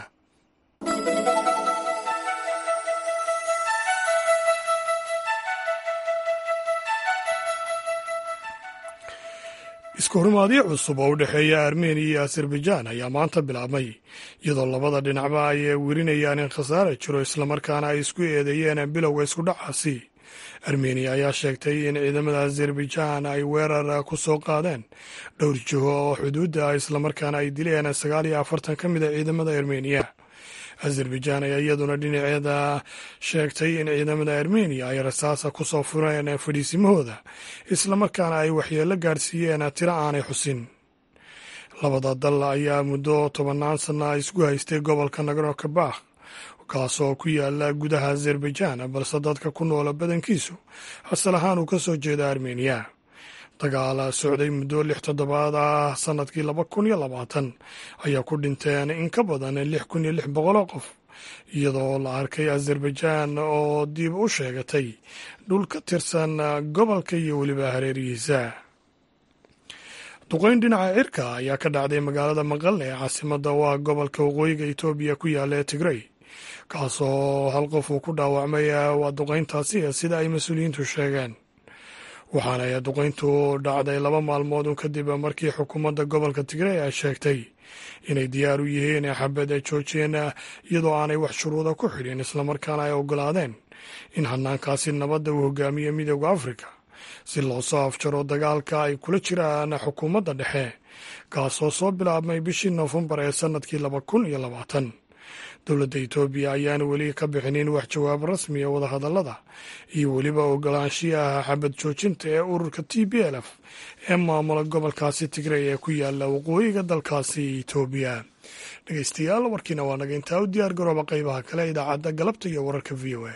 isku horimaadyo cusub oo u dhexeeya armeniya iyo azerbaijan ayaa maanta bilaabmay iyadoo labada dhinacba ay werinayaan in khasaare jiro islamarkaana ay isku eedeeyeen bilowga iskudhacaasi armeniya ayaa sheegtay in ciidamada azerbaijan ay weerar ku soo qaadeen dhowr jiho oo xuduudda ah islamarkaana ay dileen sagaal iyo afartan ka mid a ciidamada armeniya azerbaijan ayaa iyaduna dhinaceeda sheegtay in ciidamada armeniya ay rasaasa ku soo fureen fadhiisimahooda islamarkaana ay waxyeello gaadhsiiyeen tiro aanay xusin labada dal ayaa muddo tobannaan sanna isku haystay gobolka nagorno kabakh kaasoo ku yaala gudaha azerbaijan balse dadka ku noola badankiisu asal ahaan uu ka soo jeeda armeniya dagaal socday muddo lix toddobaad ah sanadkii laba kun iyo labaatan ayaa ku dhinteen in ka badan lix kun iyo lix boqoloo qof iyadoo la arkay azerbaijan oo dib u sheegatay dhul ka tirsan gobolka iyo weliba hareerihiisa duqeyn dhinaca cirka ayaa ka dhacday magaalada maqalne ee caasimada waa gobolka waqooyiga etoobiya ku yaala ee tigrey kaasoo hal qof uu ku dhaawacmay waa duqeyntaasi sida ay mas-uuliyiintu sheegeen waxaana ay duqeyntu dhacday laba maalmood un kadib markii xukuumadda gobolka tigrey ay sheegtay inay diyaar u yihiin xabad ay joojiyeen iyadoo aanay wax shuruuda ku xidhin islamarkaana ay ogolaadeen in hanaankaasi nabadda uu hogaamiye midooda afrika si loo soo afjaro dagaalka ay kula jiraan xukuumadda dhexe kaasoo soo bilaabmay bishii noofembar ee sannadkii laba kun iyo labaatan dowladda etoobiya ayaana weli ka bixinin wax jawaab rasmiya wadahadallada iyo weliba ogolaanshiyaha xabad joojinta ee ururka t b l f ee maamula gobolkaasi tigrey ee ku yaala waqooyiga dalkaasi etoobiya dhegeystayaal warkiina waa naga intaa u diyaar garooba qaybaha kale idaacadda galabta iyo wararka v o a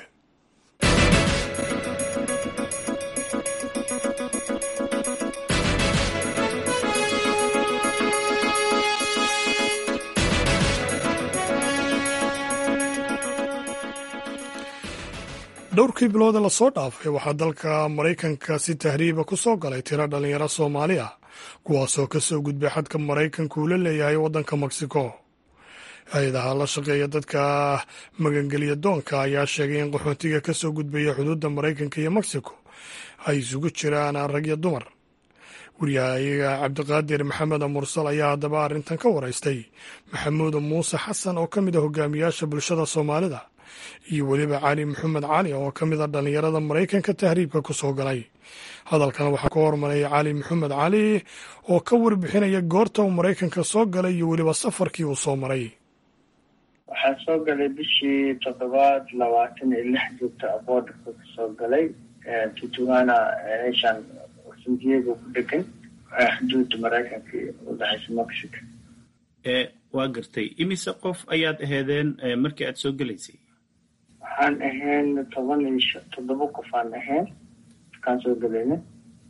dhowrkii bilooda lasoo dhaafay waxaa dalka maraykanka si tahriiba ku soo galay tiro dhalinyaro soomaali ah kuwaasoo ka soo gudbay xadka maraykanka uu la leeyahay waddanka mexico hay-adaha la shaqeeya dadka magangeliya doonka ayaa sheegay in qaxootiga ka soo gudbaya xuduudda maraykanka iyo mexico ay isugu jiraan rag iyo dumar wariyahayaga cabdiqaadir maxamed mursal ayaa haddaba arrintan ka waraystay maxamuud muuse xasan oo ka mid a hogaamiyaasha bulshada soomaalida iyo weliba cali maxamed cali oo ka mid a dhallinyarada maraykanka tahriibka ku soo galay hadalkan waxaa ka hormaray cali maxamed cali oo ka warbixinaya goorta uu maraykanka soo galay iyo weliba safarkii uu soo maray waxaan soo galay bishii toddobaad labaatan iyo lix joogta boodarka kasoo galay tutuana meeshaan san diego ku dhegan xuduudda maraykanka udhexaysa mexico waa gartay imise qof ayaad aheedeen markii aad soo gelaysay waxaan ahayn toban iyo toddoba qof aan ahayn markaan soo gelayna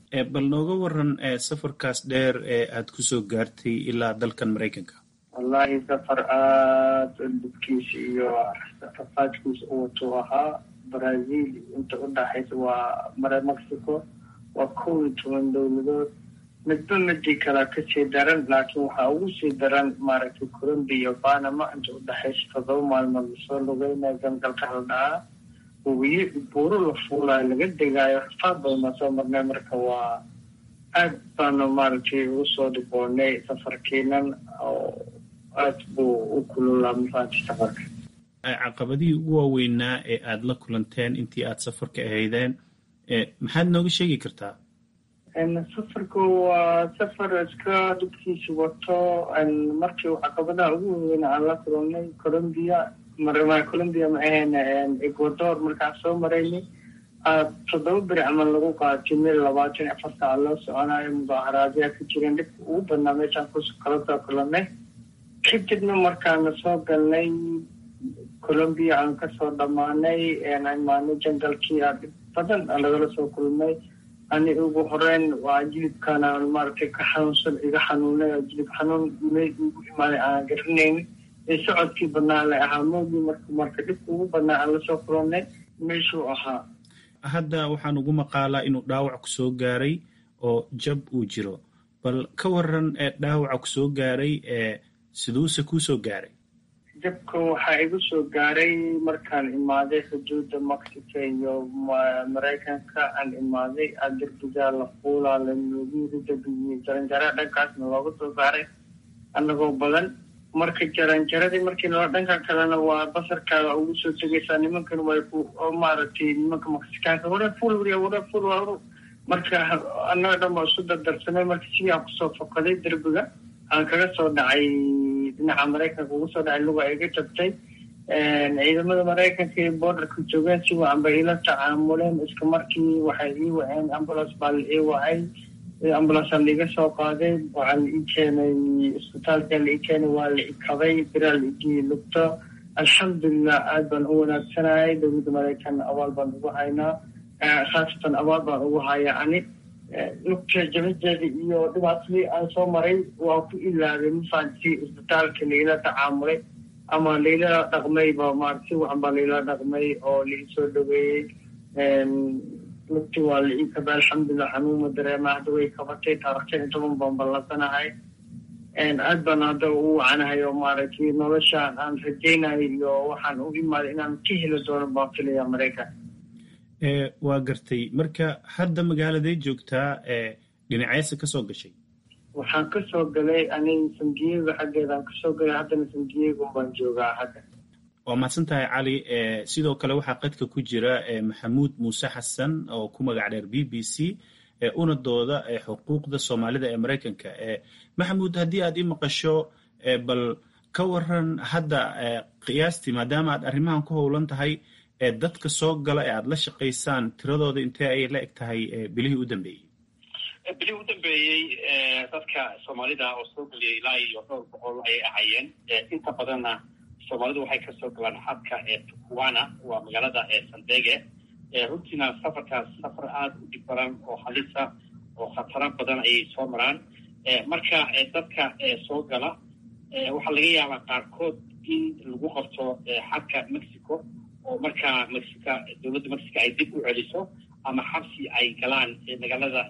bal nooga waran safarkaas dheer ee aad kusoo gaartay ilaa dalkan maraykanka wallahi safar aada dhibkiisa iyo rafaadkiisa u watuu ahaa brazil inta u dhaxaysa waa mare mexico waa kow iyo toban dowladood midba midii kalea kasii daran laakiin waxaa ugu sii daran maaragtay colombia iyo panama inta u dhexaysa toddoba maalmood lasoo lugeynaya gangalka la dhahaa wabiyo buuro la fuulayo laga degaayo rafaad badan baan soo marnay marka waa aad baanu maaragtay ugu soo dhiboonay safarkiinan oo aad buu u kululaa mafaati safarka caqabadihii ugu waaweynaa ee aada la kulanteen intii aada safarka ahaydeen maxaad nooga sheegi kartaa safarku waa safar iska dhibkiisa wato markii caqabadaha ugu waaweyn aan la kulannay colombia marma colombia ma ahayn ecuador markaan soo maraynay toddoba beri camal lagu qaatay meel labaatan iyo afar saac loo soconayo mudaaharaadyaa ka jireen dhibka ugu badnaa meeshaan ku kala soo kulannay kadibna markaana soo galnay colombia aan kasoo dhammaanay imaanay jangalkii a dhib badan aan lagala soo kulmay ani ugu horeyn waa jilibkaana maaragtay ka xanuunsan iga xanuunay oo jilib xanuun meel igu imaaday aan garanaynin ee socodkii badnaa la ahaa moogii marka marka dhibka ugu badnaa aan lasoo kulannay meeshuu ahaa hadda waxaan ugu maqaalaa inuu dhaawac ku soo gaaray oo jab uu jiro bal ka waran ee dhaawaca ku soo gaaray ee siduuse kuu soo gaaray jabka waxaa igu soo gaaray markaan imaaday xuduudda mexico iyo maraykanka aan imaaday a derbigaa la fuulaa la noogiiri derbigiiyo jaranjara dhankaasna looga soo saaray annagoo badan marka jaranjaradii markii noo dhanka kalena waa basarkaaga ugu soo tegaysaa nimankan way ku maaragtay nimanka mexicaanka wara ful wariya wara ful waru marka annaga dhan baa isu dardarsamay marka sidii aan kusoo fokaday derbiga aan kaga soo dhacay dhinaca maraykanka ugu soo dhacay luga iga jabtay ciidamada maraykanka iyo borderka joogeen si wacan bay ila tacaamuleen iska markii waxay ii waceen ambulance baa la ii wacay ambulance aan laiga soo qaaday waxaa la ii keenay isbitaalka la ii keenay waa la ikabay biraa la igii lugto alxamdulilah aad baan u wanaagsanayay dowladda maraykan abaal baan ugu haynaa khaasatan abaal baan ugu hayaa ani lugta jabadeeda iyo dhibaatadii aan soo maray waa ku ilaabay mafaanti isbitaalka laila tacaamulay ama laila dhaqmayba maarata si wacan baa laila dhaqmay oo lai soo dhaweeyey lugti waa la ii kabay alxamdulilah xanuuma dareema hadda way kabatay taarikhtan iyo toban baan ballansanahay aad baan hadda u wacanahay oo maaragtay noloshaan aan rajaynayo iyo waxaan u imaaday inaan ka heli doono baan filaya maraykan waa gartay marka hadda magaaladay joogtaa dhinaceesa ka soo gashay waxaan ka soo galay aniga sandiego xaggeedaan kasoo galay haddana sandiego baan joogaa hadda waa mahadsan tahay cali sidoo kale waxaa qadka ku jira maxamuud muuse xasan oo ku magac dheer b b c una dooda xuquuqda soomaalida ee maraykanka maxamuud haddii aad i maqasho bal ka waran hadda qiyaastii maadaama aad arrimahan ku howlan tahay ee dadka soo gala ee aada la shaqaysaan tiradooda intee ayay la eg tahay bilihii u dambeeyey bilihii u dambeeyey dadka soomaalida oo soo geliyay ilaa iyo dhowr boqol ayay ahaayeen inta badanna soomaalidu waxay kasoo galaan xadka ee tukuwana waa magaalada sandege runtiina safarkaas safar aada u dhib badan oo halisa oo khataro badan ayay soo maraan marka dadka soo gala waxaa laga yaabaa qaarkood in lagu qabto xadka mexico oo markaa mexica dowladda mexico ay dib u celiso ama xabsi ay galaan magaalada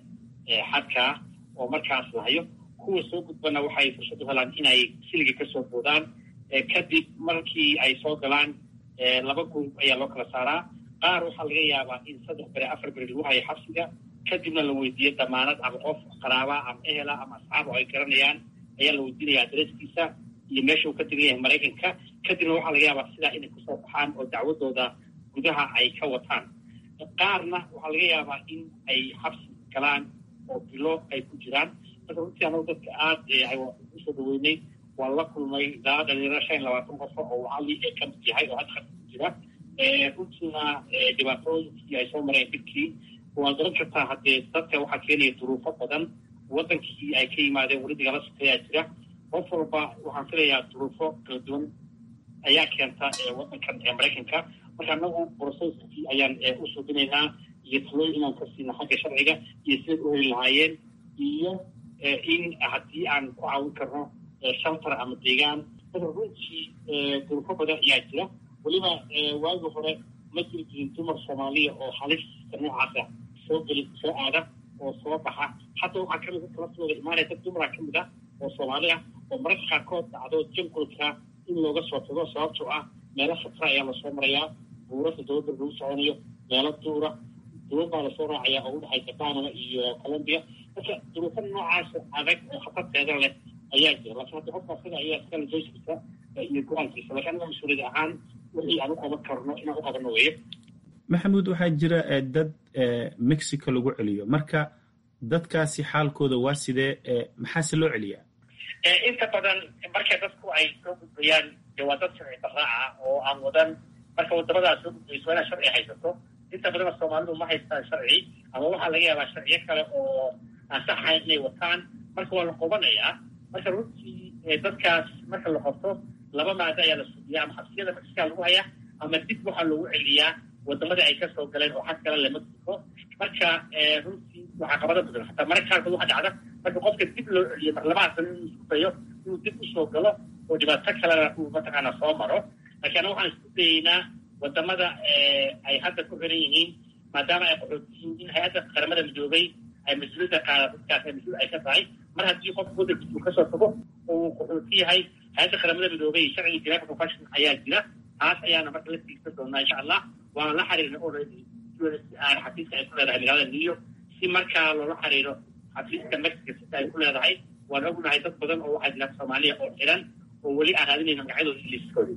xadka oo markaas lahayo kuwa soo gudbana waxay fursad u helaan inay siliga kasoo boodaan kadib markii ay soo galaan laba group ayaa loo kala saaraa qaar waxaa laga yaabaa in saddex beri afar beri lagu hayo xabsiga kadibna la weydiiyo damaanad ama qof qaraaba ama ehela ama asxaab oo ay garanayaan ayaa la weydiinaya adreskiisa iyo meesha uu ka tegan yahay maraykanka kadibna waxaa laga yaabaa sidaa inay kusoo baxaan oo dacwadooda gudaha ay ka wataan qaarna waxaa laga yaabaa in ay xabsi galaan oo bilo ay ku jiraan marka runtii anagu dadka aada usoo dhaweynay waan la kulmay ilaa dhalinyaro shan iyo labaatan qofo oo cali ee ka mid yahay oo hadda ku jira runtiina dhibaatooyinkii ay soo mareen dhibkii waad garan kartaa haddee dadka waxaa keenaya duruufo badan waddankii ay ka yimaadeen weli dagala sokeeyaa jira qof walba waxaan filayaa duruufo kala duwan ayaa keenta waddankan ee maraykanka marka anagu broceskii ayaan u suubinaynaa iyo talooyin inaan ka siino xagga sharciga iyo sidayd u heli lahaayeen iyo in haddii aan ku caawin karno shelter ama deegaan marka runtii duruufo badan ayaa jira weliba waagi hore ma jiri jirin dumar soomaaliya oo halista noocaasa soo geli soo aada oo soo baxa hadda waxaa kamid dadka laftooda imaanaya dad dumara kamid ah oo soomaali ah oo mararka qaarkood dhacdo jangulka in looga soo tago sababtoo ah meelo khatra ayaa lasoo marayaa buurasa dowladda lagu soconayo meelo duura duwan baa lasoo raacaya oo udhexaysa panama iyo colombia marka duruufo noocaas adag oo khatarteeda leh ayaa jira laakiin hadda qofka asaga ayaa iskala joyskiisa iyo go-aankiisa laakiin anaga mas-uuliyad ahaan wixii aan u qaban karno inaan u qabano weeye maxamuud waxaa jira dad mexico lagu celiyo marka dadkaasi xaalkooda waa sidee maxaase loo celiyaa inta badan marka dadku ay soo gudbayaan de waa dad sharci daraaca oo aan wadan marka wadamadaas soo gudbayso waa inaad sharci haysato inta badan soomaalidu ma haystaan sharci ama waxaa laga yaabaa sharciyo kale oo aan sax ahayn inay wataan marka waa la qobanayaa marka runtii dadkaas marka la qabto laba maado ayaa la sugiya ama xabsiyada mexica lagu hayaa ama dib waxaa loogu celiyaa wadamadii ay kasoo galeen oo xag kale le mexico marka runtii waxaa qabada badan hataa mararka qaarkood waxa dhacda marka qofka dib loo celiyo marlabaha sano inuu isku dayo inuu dib usoo galo oo dhibaato kalena uu mataqaana soo maro laakiin ana waxaan isku dayeynaa wadamada ay hadda ku xiran yihiin maadaama ay qaxooti yihiin in hay-adda qaramada midoobay ay mas-uuliyadda qaada dadkaas ay mas-uul ay ka tahay mar haddii qofka waddankiisa uu kasoo tago oo uu qaxooti yahay hay-adda qaramada midoobay sharciga geneva convention ayaa jira taas ayaana marka la tiigsan doonaa insha allah waana la xiriirna already xafiiska ay ku leedahay magaalada new york si markaa loola xiriiro xafiiska mexico sita ay ku leedahay waan ognahay dad badan oo waxaa jira soomaaliya oo xiran oo weli aan raadinayna magacyadooda liiskooda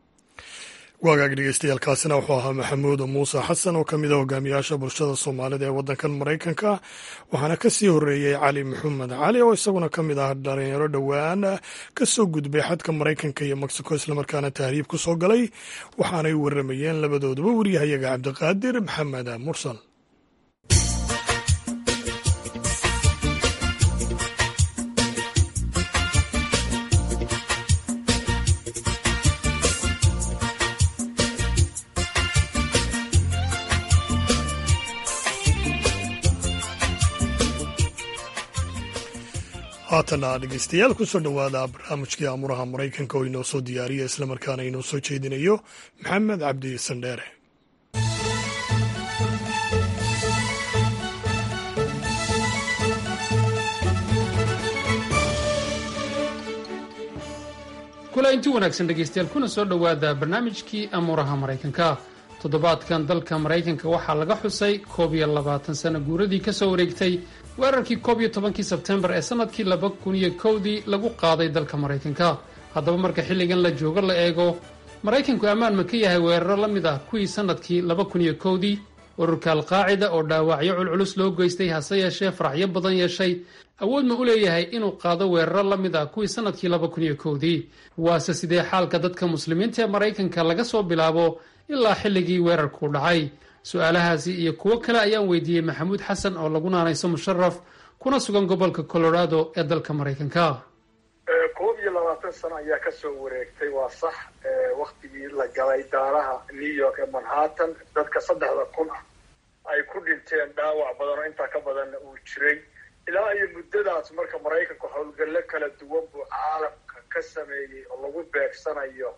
waagaag dhegeystayaaalkaasina wuxuu ahaa maxamuud muuse xasan oo ka mid a hogaamiyaasha bulshada soomaalida ee waddankan maraykanka waxaana ka sii horreeyey cali maxamed cali oo isaguna ka mid ah dhalinyaro dhowaan ka soo gudbay xadka maraykanka iyo mexico islamarkaana tahriib ku soo galay waxaanay warramayeen labadooduba waryahayaga cabdiqaadir maxamed mursal haatana dhegeystayaal kusoo dhowaada barnaamijkii amuraha maraykanka oo inoo soo diyaariya islamarkaana inoo soo jeedinayo maxamed cabdi sandheere kula inti wanaagsan dhegaystayaal kuna soo dhowaada barnaamijkii amuuraha maraykanka toddobaadkan dalka maraykanka waxaa laga xusay koob iyo labaatan sano guuradii ka soo wareegtay weerarkii koob iyo tobankii sebtembar ee sannadkii laba kun iyo kowdii lagu qaaday dalka maraykanka haddaba marka xilligan la joogo la eego maraykanku ammaan ma ka yahay weeraro la mid ah kuwii sannadkii laba kun iyo kowdii ururka alqaacida oo dhaawacyo culculus loo geystay hase yeeshee faraxyo badan yeeshay awood ma u leeyahay inuu qaado weeraro la mid ah kuwii sannadkii laba kun iyo kowdii waase sidee xaalka dadka muslimiinta ee maraykanka laga soo bilaabo ilaa xilligii weerarku dhacay su-aalahaasi iyo kuwo kale ayaan weydiiyey maxamuud xasan oo lagu naanayso musharaf kuna sugan gobolka colorado ee dalka maraykanka koob iyo labaatan sano ayaa kasoo wareegtay waa sax waktigii la galay daaraha new york ee manhattan dadka saddexda kun ah ay ku dhinteen dhaawac badan oo intaa ka badanna uu jiray ilaa iyo muddadaas marka maraykanku howlgallo kala duwan buu caalamka ka sameeyey oo lagu beegsanayo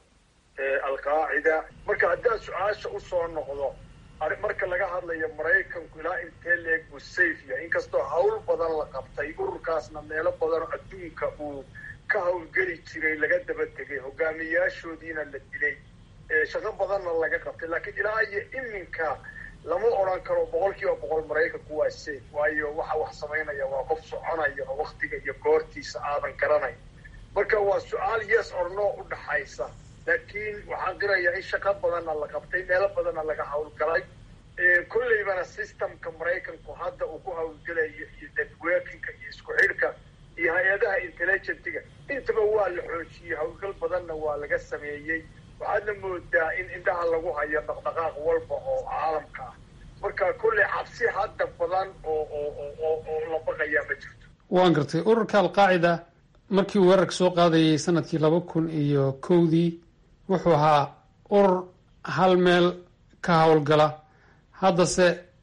alqaacida marka haddaan su-aasha usoo noqdo marka laga hadlayo maraykanku ilaa intee leeg buu safe yahay inkastoo hawl badan la qabtay ururkaasna meelo badan oo adduunka uu ka howlgeli jiray laga daba tegay hogaamiyaashoodiina la dilay shaqo badanna laga qabtay laakiin ilaa iyo iminka lama odran karo boqol kiiba boqol maraykanku waa safe waayo waxa wax samaynaya waa qof soconaya oo waktiga iyo goortiisa aadan garanayn marka waa su-aal yes or no u dhaxaysa laakiin waxaan qirayaa in shaqo badanna la qabtay meelo badanna laga howlgalay kolleybana systemka maraykanku hadda uu ku howlgelayo iyo networkinga iyo isku xidhka iyo hay-adaha intelligentiga intaba waa la xoojiyey howlgal badanna waa laga sameeyey waxaadna moodaa in indhaha lagu hayo dhaqdhaqaaq walba oo caalamka ah marka kolley cabsi hadda badan oo oo oo la baqayaa ma jirto waan gartay ururka alqaacida markii uu weerarka soo qaadayay sanadkii laba kun iyo kowdii wuxuu ahaa urur hal meel ka howlgala haddase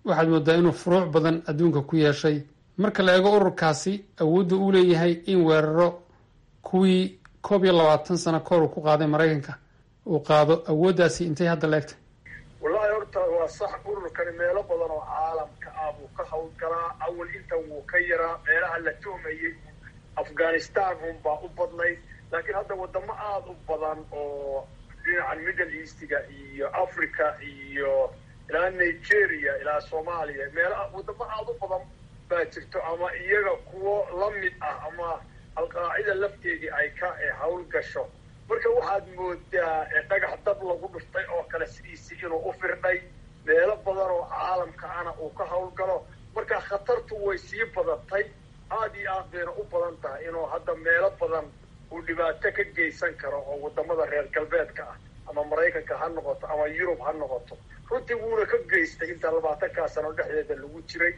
waxaad moodaa inuu furuuc badan adduunka ku yeeshay marka la eego ururkaasi awoodda uu leeyahay in weeraro kuwii koob iyo labaatan sano kahor uu ku qaaday maraykanka uu qaado awooddaasi intay hadda la egtay wallaahi horta waa sax ururkani meelo badan oo caalamka ah buu ka howlgalaa awal intan wuu ka yaraa meelaha la tuhmayay afghanistan unbaa u badnayd laakiin hadda wadamo aada u badan oo dhinacan middle eastiga iyo africa iyo ilaa nigeria ilaa soomaaliya meela wadamo aada u badan baa jirto ama iyaga kuwo la mid ah ama alqaacida lafteedii ay ka hawl gasho marka waxaad moodaa dhagax dab lagu dhuftay oo kale sidiisi inuu u firdhay meelo badan oo caalamka ana uu ka howlgalo marka khatartu way sii badatay aada iyo aad bayna u badan tahay inuu hadda meelo badan uu dhibaato ka geysan karo oo wadamada reer galbeedka ah ama maraykanka ha noqoto ama yurub ha noqoto runtii wuuna ka geystay inta labaatankaa sano dhexdeeda lagu jiray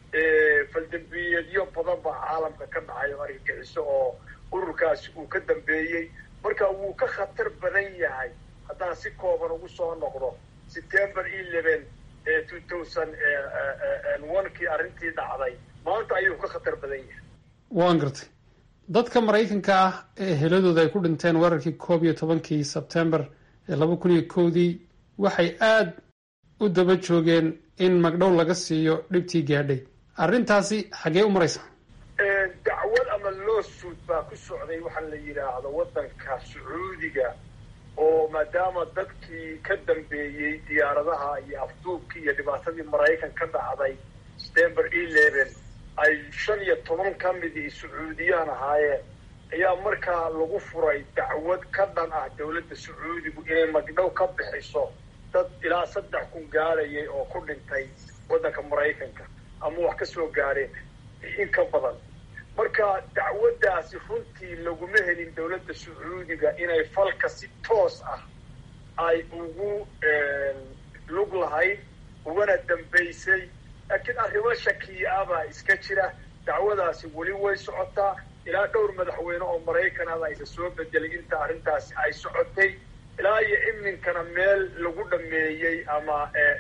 faldambiyeedyo badan baa caalamka ka dhacay oo argagixiso oo ururkaasi uu ka dambeeyey marka wuu ka khatar badan yahay haddaan si kooban ugu soo noqdo september eleven two thousand one kii arrintii dhacday maanta ayuu ka khatar badan yahay waan gartay dadka maraykanka ah ee heladooda ay ku dhinteen weerarkii koob iyo tobankii sebtembar ee laba kun iyo kowdii waxay aada u daba joogeen in magdhow laga siiyo dhibtii gaadhay arrintaasi xaggee u maraysa dacwad ama lawsuit baa ku socday waxaa la yidhaahdo waddanka sacuudiga oo maadaama dadkii ka dambeeyey diyaaradaha iyo afduubkii iyo dhibaatadii maraykan ka dhacday september eleven ay shan iyo toban ka midii sacuudiyaan ahaayeen ayaa markaa lagu furay dacwad ka dhan ah dowladda sacuudigu inay magdhow ka bixiso dad ilaa saddex kun gaadhayay oo ku dhintay waddanka maraykanka ama wax ka soo gaadheen in ka badan marka dacwaddaasi runtii laguma helin dowladda sacuudiga inay falka si toos ah ay ugu lug lahayd ugana dambaysay laakiin arrimo shakiya ah baa iska jira dacwadaasi weli way socotaa ilaa dhowr madaxweyne oo maraykanada aysa soo bedelay inta arrintaasi ay socotay ilaa iyo iminkana meel lagu dhameeyey ama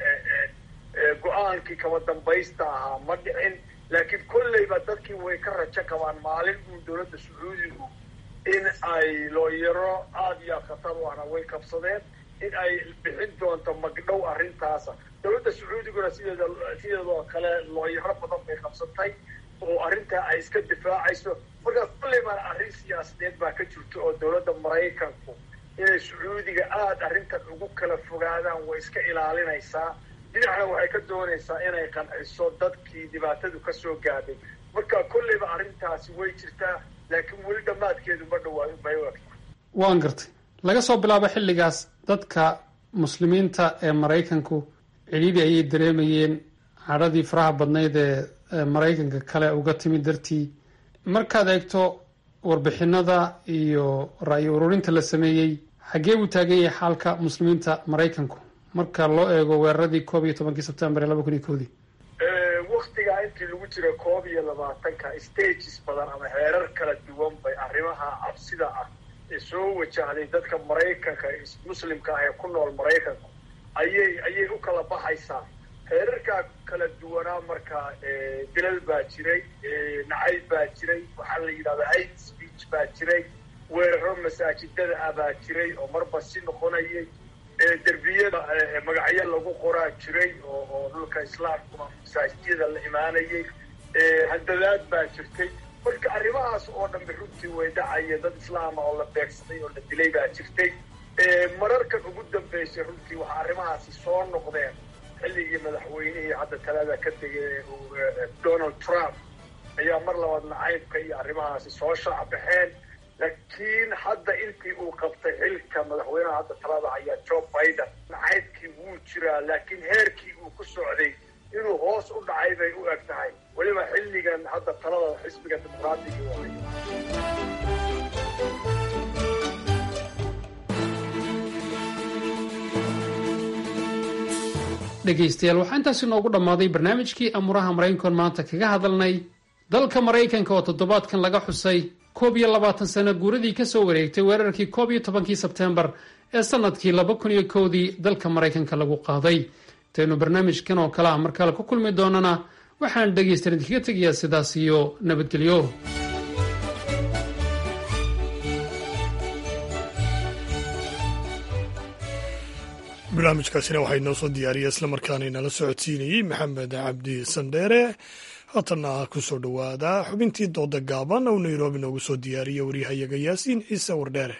go-aankii kaba dambaysta ahaa ma dhicin laakiin kolleyba dadkii way ka rajo qabaan maalin uu dowladda sacuudigu in ay looyaro aada iyo aad khatar u ahna way kabsadeen in ay bixin doonto magdhow arrintaasa dowladda sacuudiguna sideeda sideedoo kale looyaro badan bay qabsatay oo arrintaa ay iska difaacayso markaa kolleybaana arrin siyaasadeed baa ka jirto oo dowladda maraykanku inay sacuudiga aada arrintan ugu kala fogaadaan way iska ilaalinaysaa dhinacna waxay ka doonaysaa inay qanciso dadkii dhibaatadu ka soo gaadhay marka kolleyba arrintaasi way jirtaa laakiin weli dhammaadkeedu ma dhawaayo bay u egta waan gartay laga soo bilaabo xilligaas dadka muslimiinta ee maraykanku cidhiidhi ayay dareemayeen cadhadii faraha badnayd ee maraykanka kale uga timid dartii markaad eegto warbixinada iyo ra'yi ururinta la sameeyey xaggee buu taagan yahay xaalka muslimiinta maraykanku marka loo eego weeraradii koob iyo tobankii sebtembar ee laba kun iyo kowdii waktigaa intii lagu jira koob iyo labaatanka stages badan ama heerar kala duwan bay arrimaha cabsida ah ee soo wajahday dadka maraykanka muslimka ah ee ku nool maraykanku ayay ayay u kala baxaysaa heerarkaa kala duwanaa markaa dilal baa jiray nacayb baa jiray waxaa la yidhahdaa hate speech baa jiray weeraro masaajidada ah baa jiray oo marba si noqonayay derbiyada magacyo lagu qoraa jiray oo oo dhulka islaamkuna masaajidada la imaanayay handadaad baa jirtay marka arrimahaas oo dhanba runtii way dhacaya dad islaama oo la beegsaday oo la dilay baa jirtay mararkan ugu dambeysay runtii waxaa arrimahaasi soo noqdeen xilligii madaxweynihii hadda talada ka tegay donald trump ayaa mar labaad nacaybka iyo arrimahaasi soo shaacbaxeen laakiin hadda intii uu qabtay xilka madaxweynaha hadda talada ayaa joe biden nacaybkii wuu jiraa laakiin heerkii uu ku socday inuu hoos u dhacay bay u eg tahay weliba xilligan hadda talada xisbiga dimuqraadiga waay dhegaystayaal waxaa intaasi noogu dhammaaday barnaamijkii amuuraha maraykankoon maanta kaga hadalnay dalka maraykanka oo toddobaadkan laga xusay koob iyo labaatan sano guuradii ka soo wareegtay weerarkii koob iyo tobankii sebteembar ee sannadkii laba kun iyo kowdii dalka maraykanka lagu qaaday intaynu barnaamijkan oo kale ah mar kale ku kulmi doonana waxaan dhegaystaen idinkaga tegayaa sidaas iyo nabadgelyo barnaamijkaasina waxaa inoo soo diyaariyay islamarkaana inala socodsiinayey maxamed cabdi sandheere haatanna ku soo dhowaada xubintii dooda gaaban oo nairobi noogu soo diyaariya waryahayaga yaasiin ciise wardheere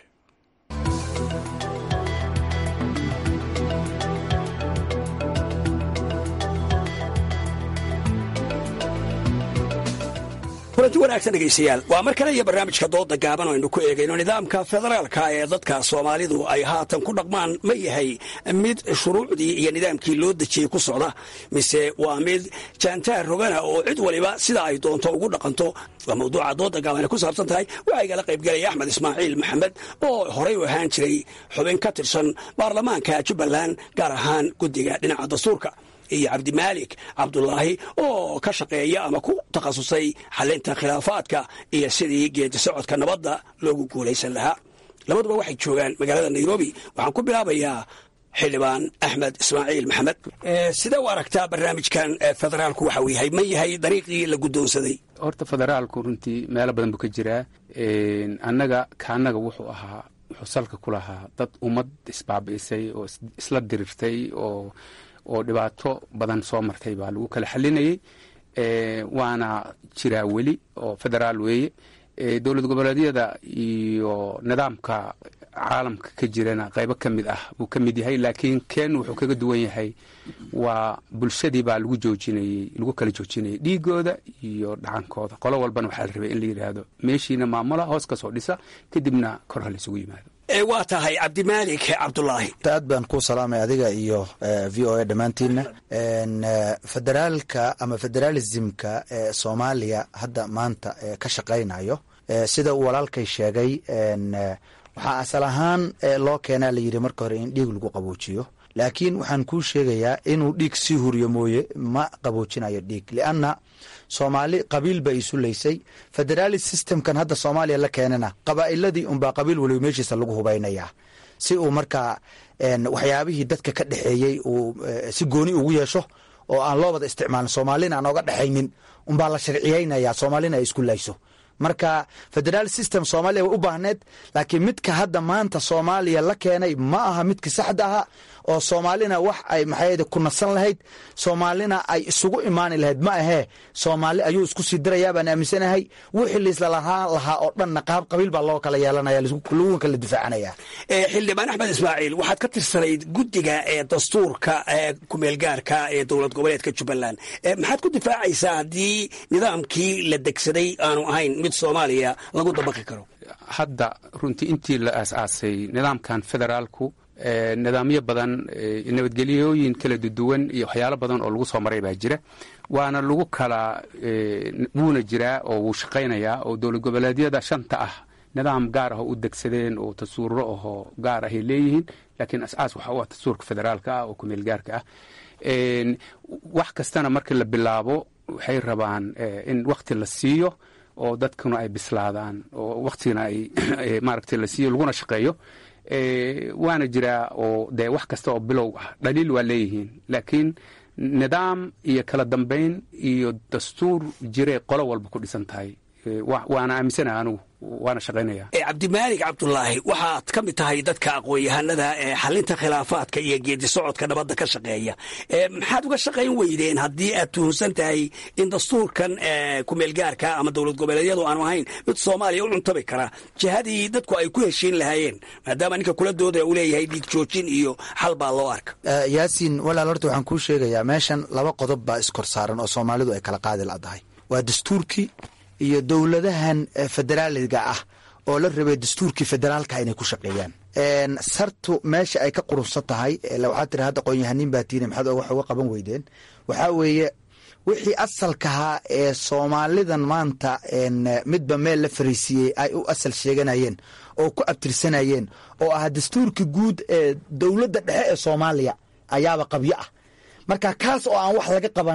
kulanti wanaagsan dhegaystayaal waa mar kale iyo barnaamijka dooda gaaban oo aynu ku eegayno nidaamka federaalka ee dadka soomaalidu ay haatan ku dhaqmaan ma yahay mid shuruucdii iyo nidaamkii loo dejiyey ku socda mise waa mid jaantaar rogana oo cid waliba sida ay doonto ugu dhaqanto waa mawduuca dooda gaaban ay ku saabsan tahay waxaa igala qaybgelaya axmed ismaaciil maxamed oo horey u ahaan jiray xubin ka tirsan baarlamaanka jubbaland gaar ahaan guddiga dhinaca dastuurka iyo cabdimaalik cabdulaahi oo ka shaqeeya ama ku takhasusay xalinta khilaafaadka iyo sidii geedi socodka nabadda loogu guulaysan lahaa labaduba waxay joogaan magaalada nairobi waxaan ku bilaabayaa xildhibaan axmed ismaaciil maxamed sidee u aragtaa barnaamijkan federaalku waxa uu yahay ma yahay dariiqii la guddoonsaday horta federaalku runtii meelo badan buu ka jiraa annaga kaannaga wuxuu ahaa wuxuu salka ku lahaa dad ummad isbaabi'isay oo isla dirirtay oo oo dhibaato badan soo martay baa lagu kala xalinayey waana jiraa weli oo federaal weeye dowlad goboleedyada iyo nidaamka caalamka ka jirana qaybo ka mid ah buu ka mid yahay laakiin ken wuxuu kaga duwan yahay waa bulshadii baa lagu joojinayey lagu kala joojinayay dhiigooda iyo dhacankooda qolo walbana waxaa la rabay in la yidhaahdo meeshiina maamula hoos ka soo dhisa kadibna kor ha laysugu yimaado waa tahay cabdimaalik cabdulaahi aad baan ku salaamay adiga iyo v o a dhammaantiinna federaalka ama federaalismka ee soomaaliya hadda maanta ka shaqaynayo sida uu walaalkay sheegay waxaa asal ahaan loo keenaa layidhi marka hore in dhiig lagu qaboojiyo laakiin waxaan kuu sheegayaa inuu dhiig sii huriyo mooye ma qaboojinayo dhiig lianna soomaali qabiil ba isu leysay federaali systemkan hadda soomaaliya la keenana qabaa'iladii unbaa qabiil waliba meeshiisa lagu hubaynayaa si uu markaa waxyaabihii dadka ka dhexeeyey uu si gooni ugu yeesho oo aan loo wada isticmaalin soomaalina aan oga dhexaynin unbaa la sharciyeynaya soomaalina ay isku layso marka federaal system soomaaliya way u baahneed laakiin midka hadda maanta soomaaliya la keenay ma aha midka saxda aha oo soomaalina wax ay maxayde ku nasan lahayd soomaalina ay isugu imaani lahayd ma ahee soomaali ayuu isku sii dirayaa baan aaminsanahay wixii liisla lahaan lahaa oo dhanna qaab qabiil baa loo kala yeelanaya lagu kala difaacanaya xildhibaan axmed ismaaciil waxaad ka tirsanayd guddiga ee dastuurka ee kumeelgaarka ee dowlad goboleedka jubbaland maxaad ku difaacaysaa haddii nidaamkii la degsaday aanu ahayn mid soomaaliya lagu dabaqi karo hadda runtii intii la aas-aasay nidaamkan federaalku nidaamyo badan nabadgelyooyin kala duwan iyo waxyaalo badan oo lagu soo maray baa jira waana lagu kala wuuna jiraa oo wuu shaqaynayaa oo dowlad goboleedyada shanta ah nidaam gaar ah oo u degsadeen oo tasuuro ahoo gaar ahay leeyihiin laakiin as-aas waxa u ah tasuurka federaalka ah oo kumeel gaarka ah wax kastana marka la bilaabo waxay rabaan in wakti la siiyo oo dadkuna ay bislaadaan oo waktigana ay maaragtay la siiyo laguna shaqeeyo waana jiraa oo dee wax kasta oo bilow ah dhaliil waa leeyihiin laakiin nidaam iyo kala dambayn iyo dastuur jiree qolo walba ku dhisan tahay waana aaminsanaha anugu waana shaqaynaya cabdimaalik cabdulaahi waxaad ka mid tahay dadka aqoon-yahanada ee xalinta khilaafaadka iyo geedi socodka nabadda ka shaqeeya maxaad uga shaqayn weydeen haddii aad tuhunsan tahay in dastuurkan kumeelgaarka ama dowlad goboleedyadu aanu ahayn mid soomaaliya u cuntabi kara jihadii dadku ay ku heshiin lahaayeen maadaama ninka kula dooda uu leeyahay dhiig joojin iyo xal baa loo arka yaasiin walaal horta waxaan kuu sheegayaa meeshan laba qodob baa iskor saaran oo soomaalidu ay kala qaadi ladahay waa dastuurkii iyo dowladahan federaaliga ah oo la rabay dastuurkii federaalka inay ku shaqeeyaan sartu meesha ay ka qurunsan tahay waxaa tiri hadda qoonyahanin baa tiini maxaad wax uga qaban weydeen waxaa weeye wixii asalkahaa ee soomaalidan maanta midba meel la fariisiiyey ay u asal sheeganayeen oo ku abtirsanayeen oo ah dastuurkii guud ee dowladda dhexe ee soomaaliya ayaaba qabyo ah marka kaas oo aan wax laga qabanin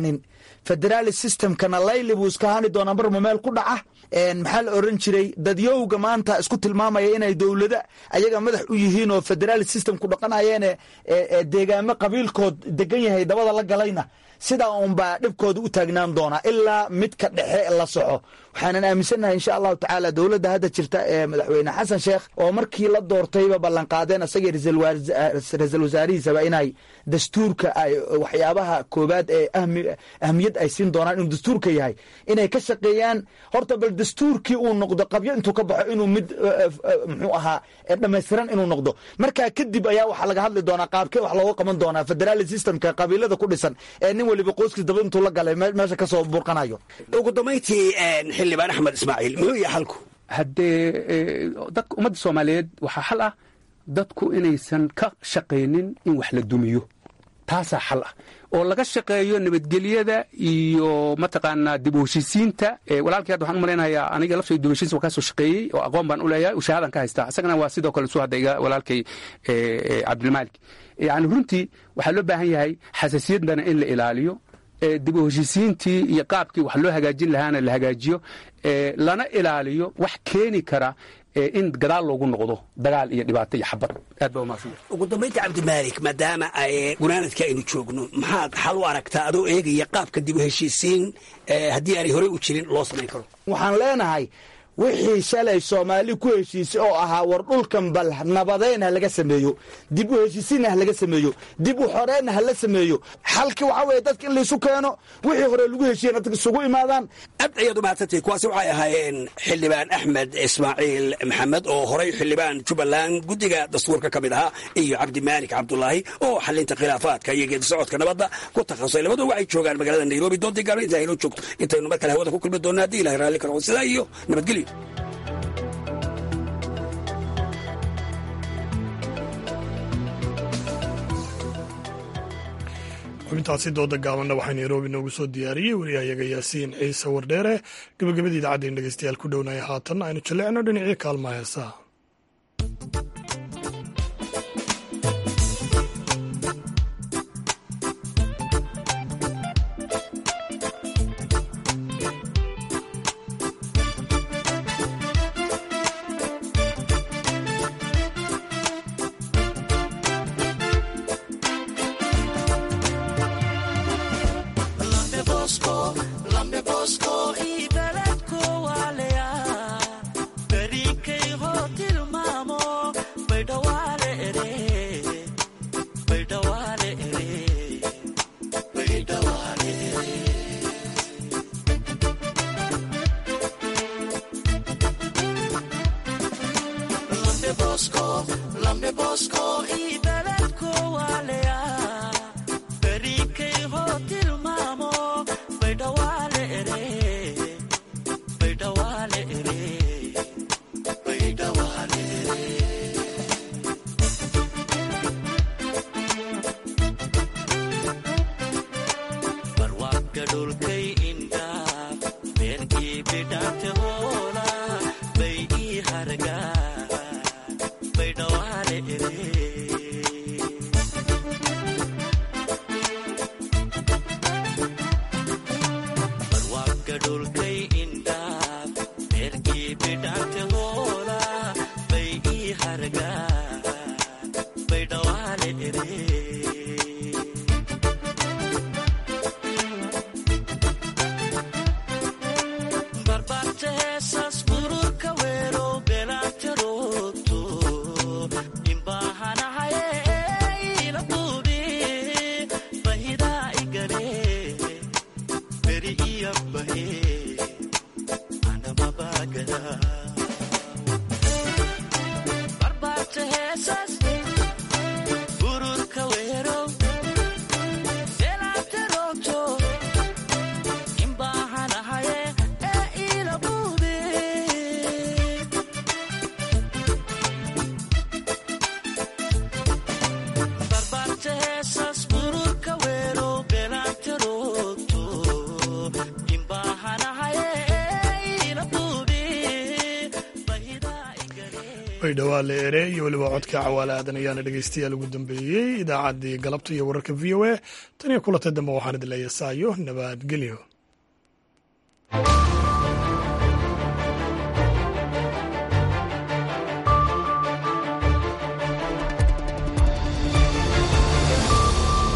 federaali systemkana layli buu iska hani doonaa marma meel ku dhaca maxaa la oran jiray dadyowga maanta isku tilmaamaya inay dowlada ayaga madax u yihiin oo federaali system ku dhaqanayeene deegaamo qabiilkood degan yahay dabada la galayna sidaa unbaa dhibkooda u taagnaan doonaa ilaa midka dhexe la soxo waxaanan aaminsannahay insha allahu tacaala dowladda hadda jirta ee madaxweyne xasan sheekh oo markii la doortayba ballanqaadeen isagii ra-iisul wasaarihiisaba inay dastuurka waxyaabaha koobaad ee ahmiyad ay siin doonaan inuu dastuurka yahay inay ka shaqeeyaan horta bal dastuurkii uu noqdo qabyo intuu ka baxo inuu mid muxuu ahaa dhammaystiran inuu noqdo markaa kadib ayaa waxaa laga hadli doonaa qaabkee wax looga qaban doonaa federaali systemka qabiilada ku dhisan ee nin waliba qoyskiis daba intuu la galay meesha kasoo burqanayo ugu dambayntii xildhibaan axmed ismaaciil muxuu yahay xalku haddee dadka ummadda soomaaliyeed waxaa xal ah dadku inaysan ka shaqaynin in wax la dumiyo taasaa xal ah oo laga shaqeeyo nabadgelyada iyo mataqaanaa dib u heshiisiinta walaalkii hadda waxaan u malaynayaa aniga laftay dib u heshiis waa kaasoo shaqeeyey oo aqoon baan u leeyahay shahaadan ka haystaa isagana waa sidoo kale suu hadda iga walaalkay cabdilmaalik yani runtii waxaa loo baahan yahay xasaasiyaddana in la ilaaliyo dib u heshiisiintii iyo qaabkii wax loo hagaajin lahaana la hagaajiyo lana ilaaliyo wax keeni kara in gadaal loogu noqdo dagaal iyo dhibaato iyo xabad aad baa umaasan ugu dambaynta cabdimaalik maadaama gunaanadka aynu joogno maxaad xal u aragtaa adoo eegaya qaabka dib u heshiisiin haddii aanay horey u jirin loo samayn karo waxaan leenahay wixii shalay soomaali ku heshiisay oo ahaa war dhulkan bal nabadeyn ha laga sameeyo dib u heshiisiinna ha laga sameeyo dib u xoreenna ha la sameeyo xalkii waxaa weeye dadka in laysu keeno wixii hore lagu heshiiyena dadka isugu imaadaan aad ayaad umahadsantay kuwaasi waxay ahaayeen xildhibaan axmed ismaaciil maxamed oo horey xildhibaan jubbaland guddiga dastuurka ka mid ahaa iyo cabdimaalik cabdulaahi oo xalinta khilaafaadka iyo geedi socodka nabadda ku takhasusay labadu waxay joogaan magaalada nairobi doontii gaaro inta aynoo joogto intaynu mar kale hawada ku kulmi doonno haddii ilahay raalli karo sidaa iyo nabadgelyo xubintaasi dooda gaabanna waxaa nairobi noogu soo diyaariyey wariyahayaga yaasiin ciise wardheere gabagabadii idaacaddaen dhegeystayaal ku dhownaya haatan aynu jallecno dhinacii kaalmaha heesaha baydhawaa la ere iyo weliba codka cawaale aadan ayaana dhegeystayaal ugu dambeeyey idaacaddii galabta iyo wararka v o a tan iyo kulantay dambe waxaan idin leeya saayo nabadgelyo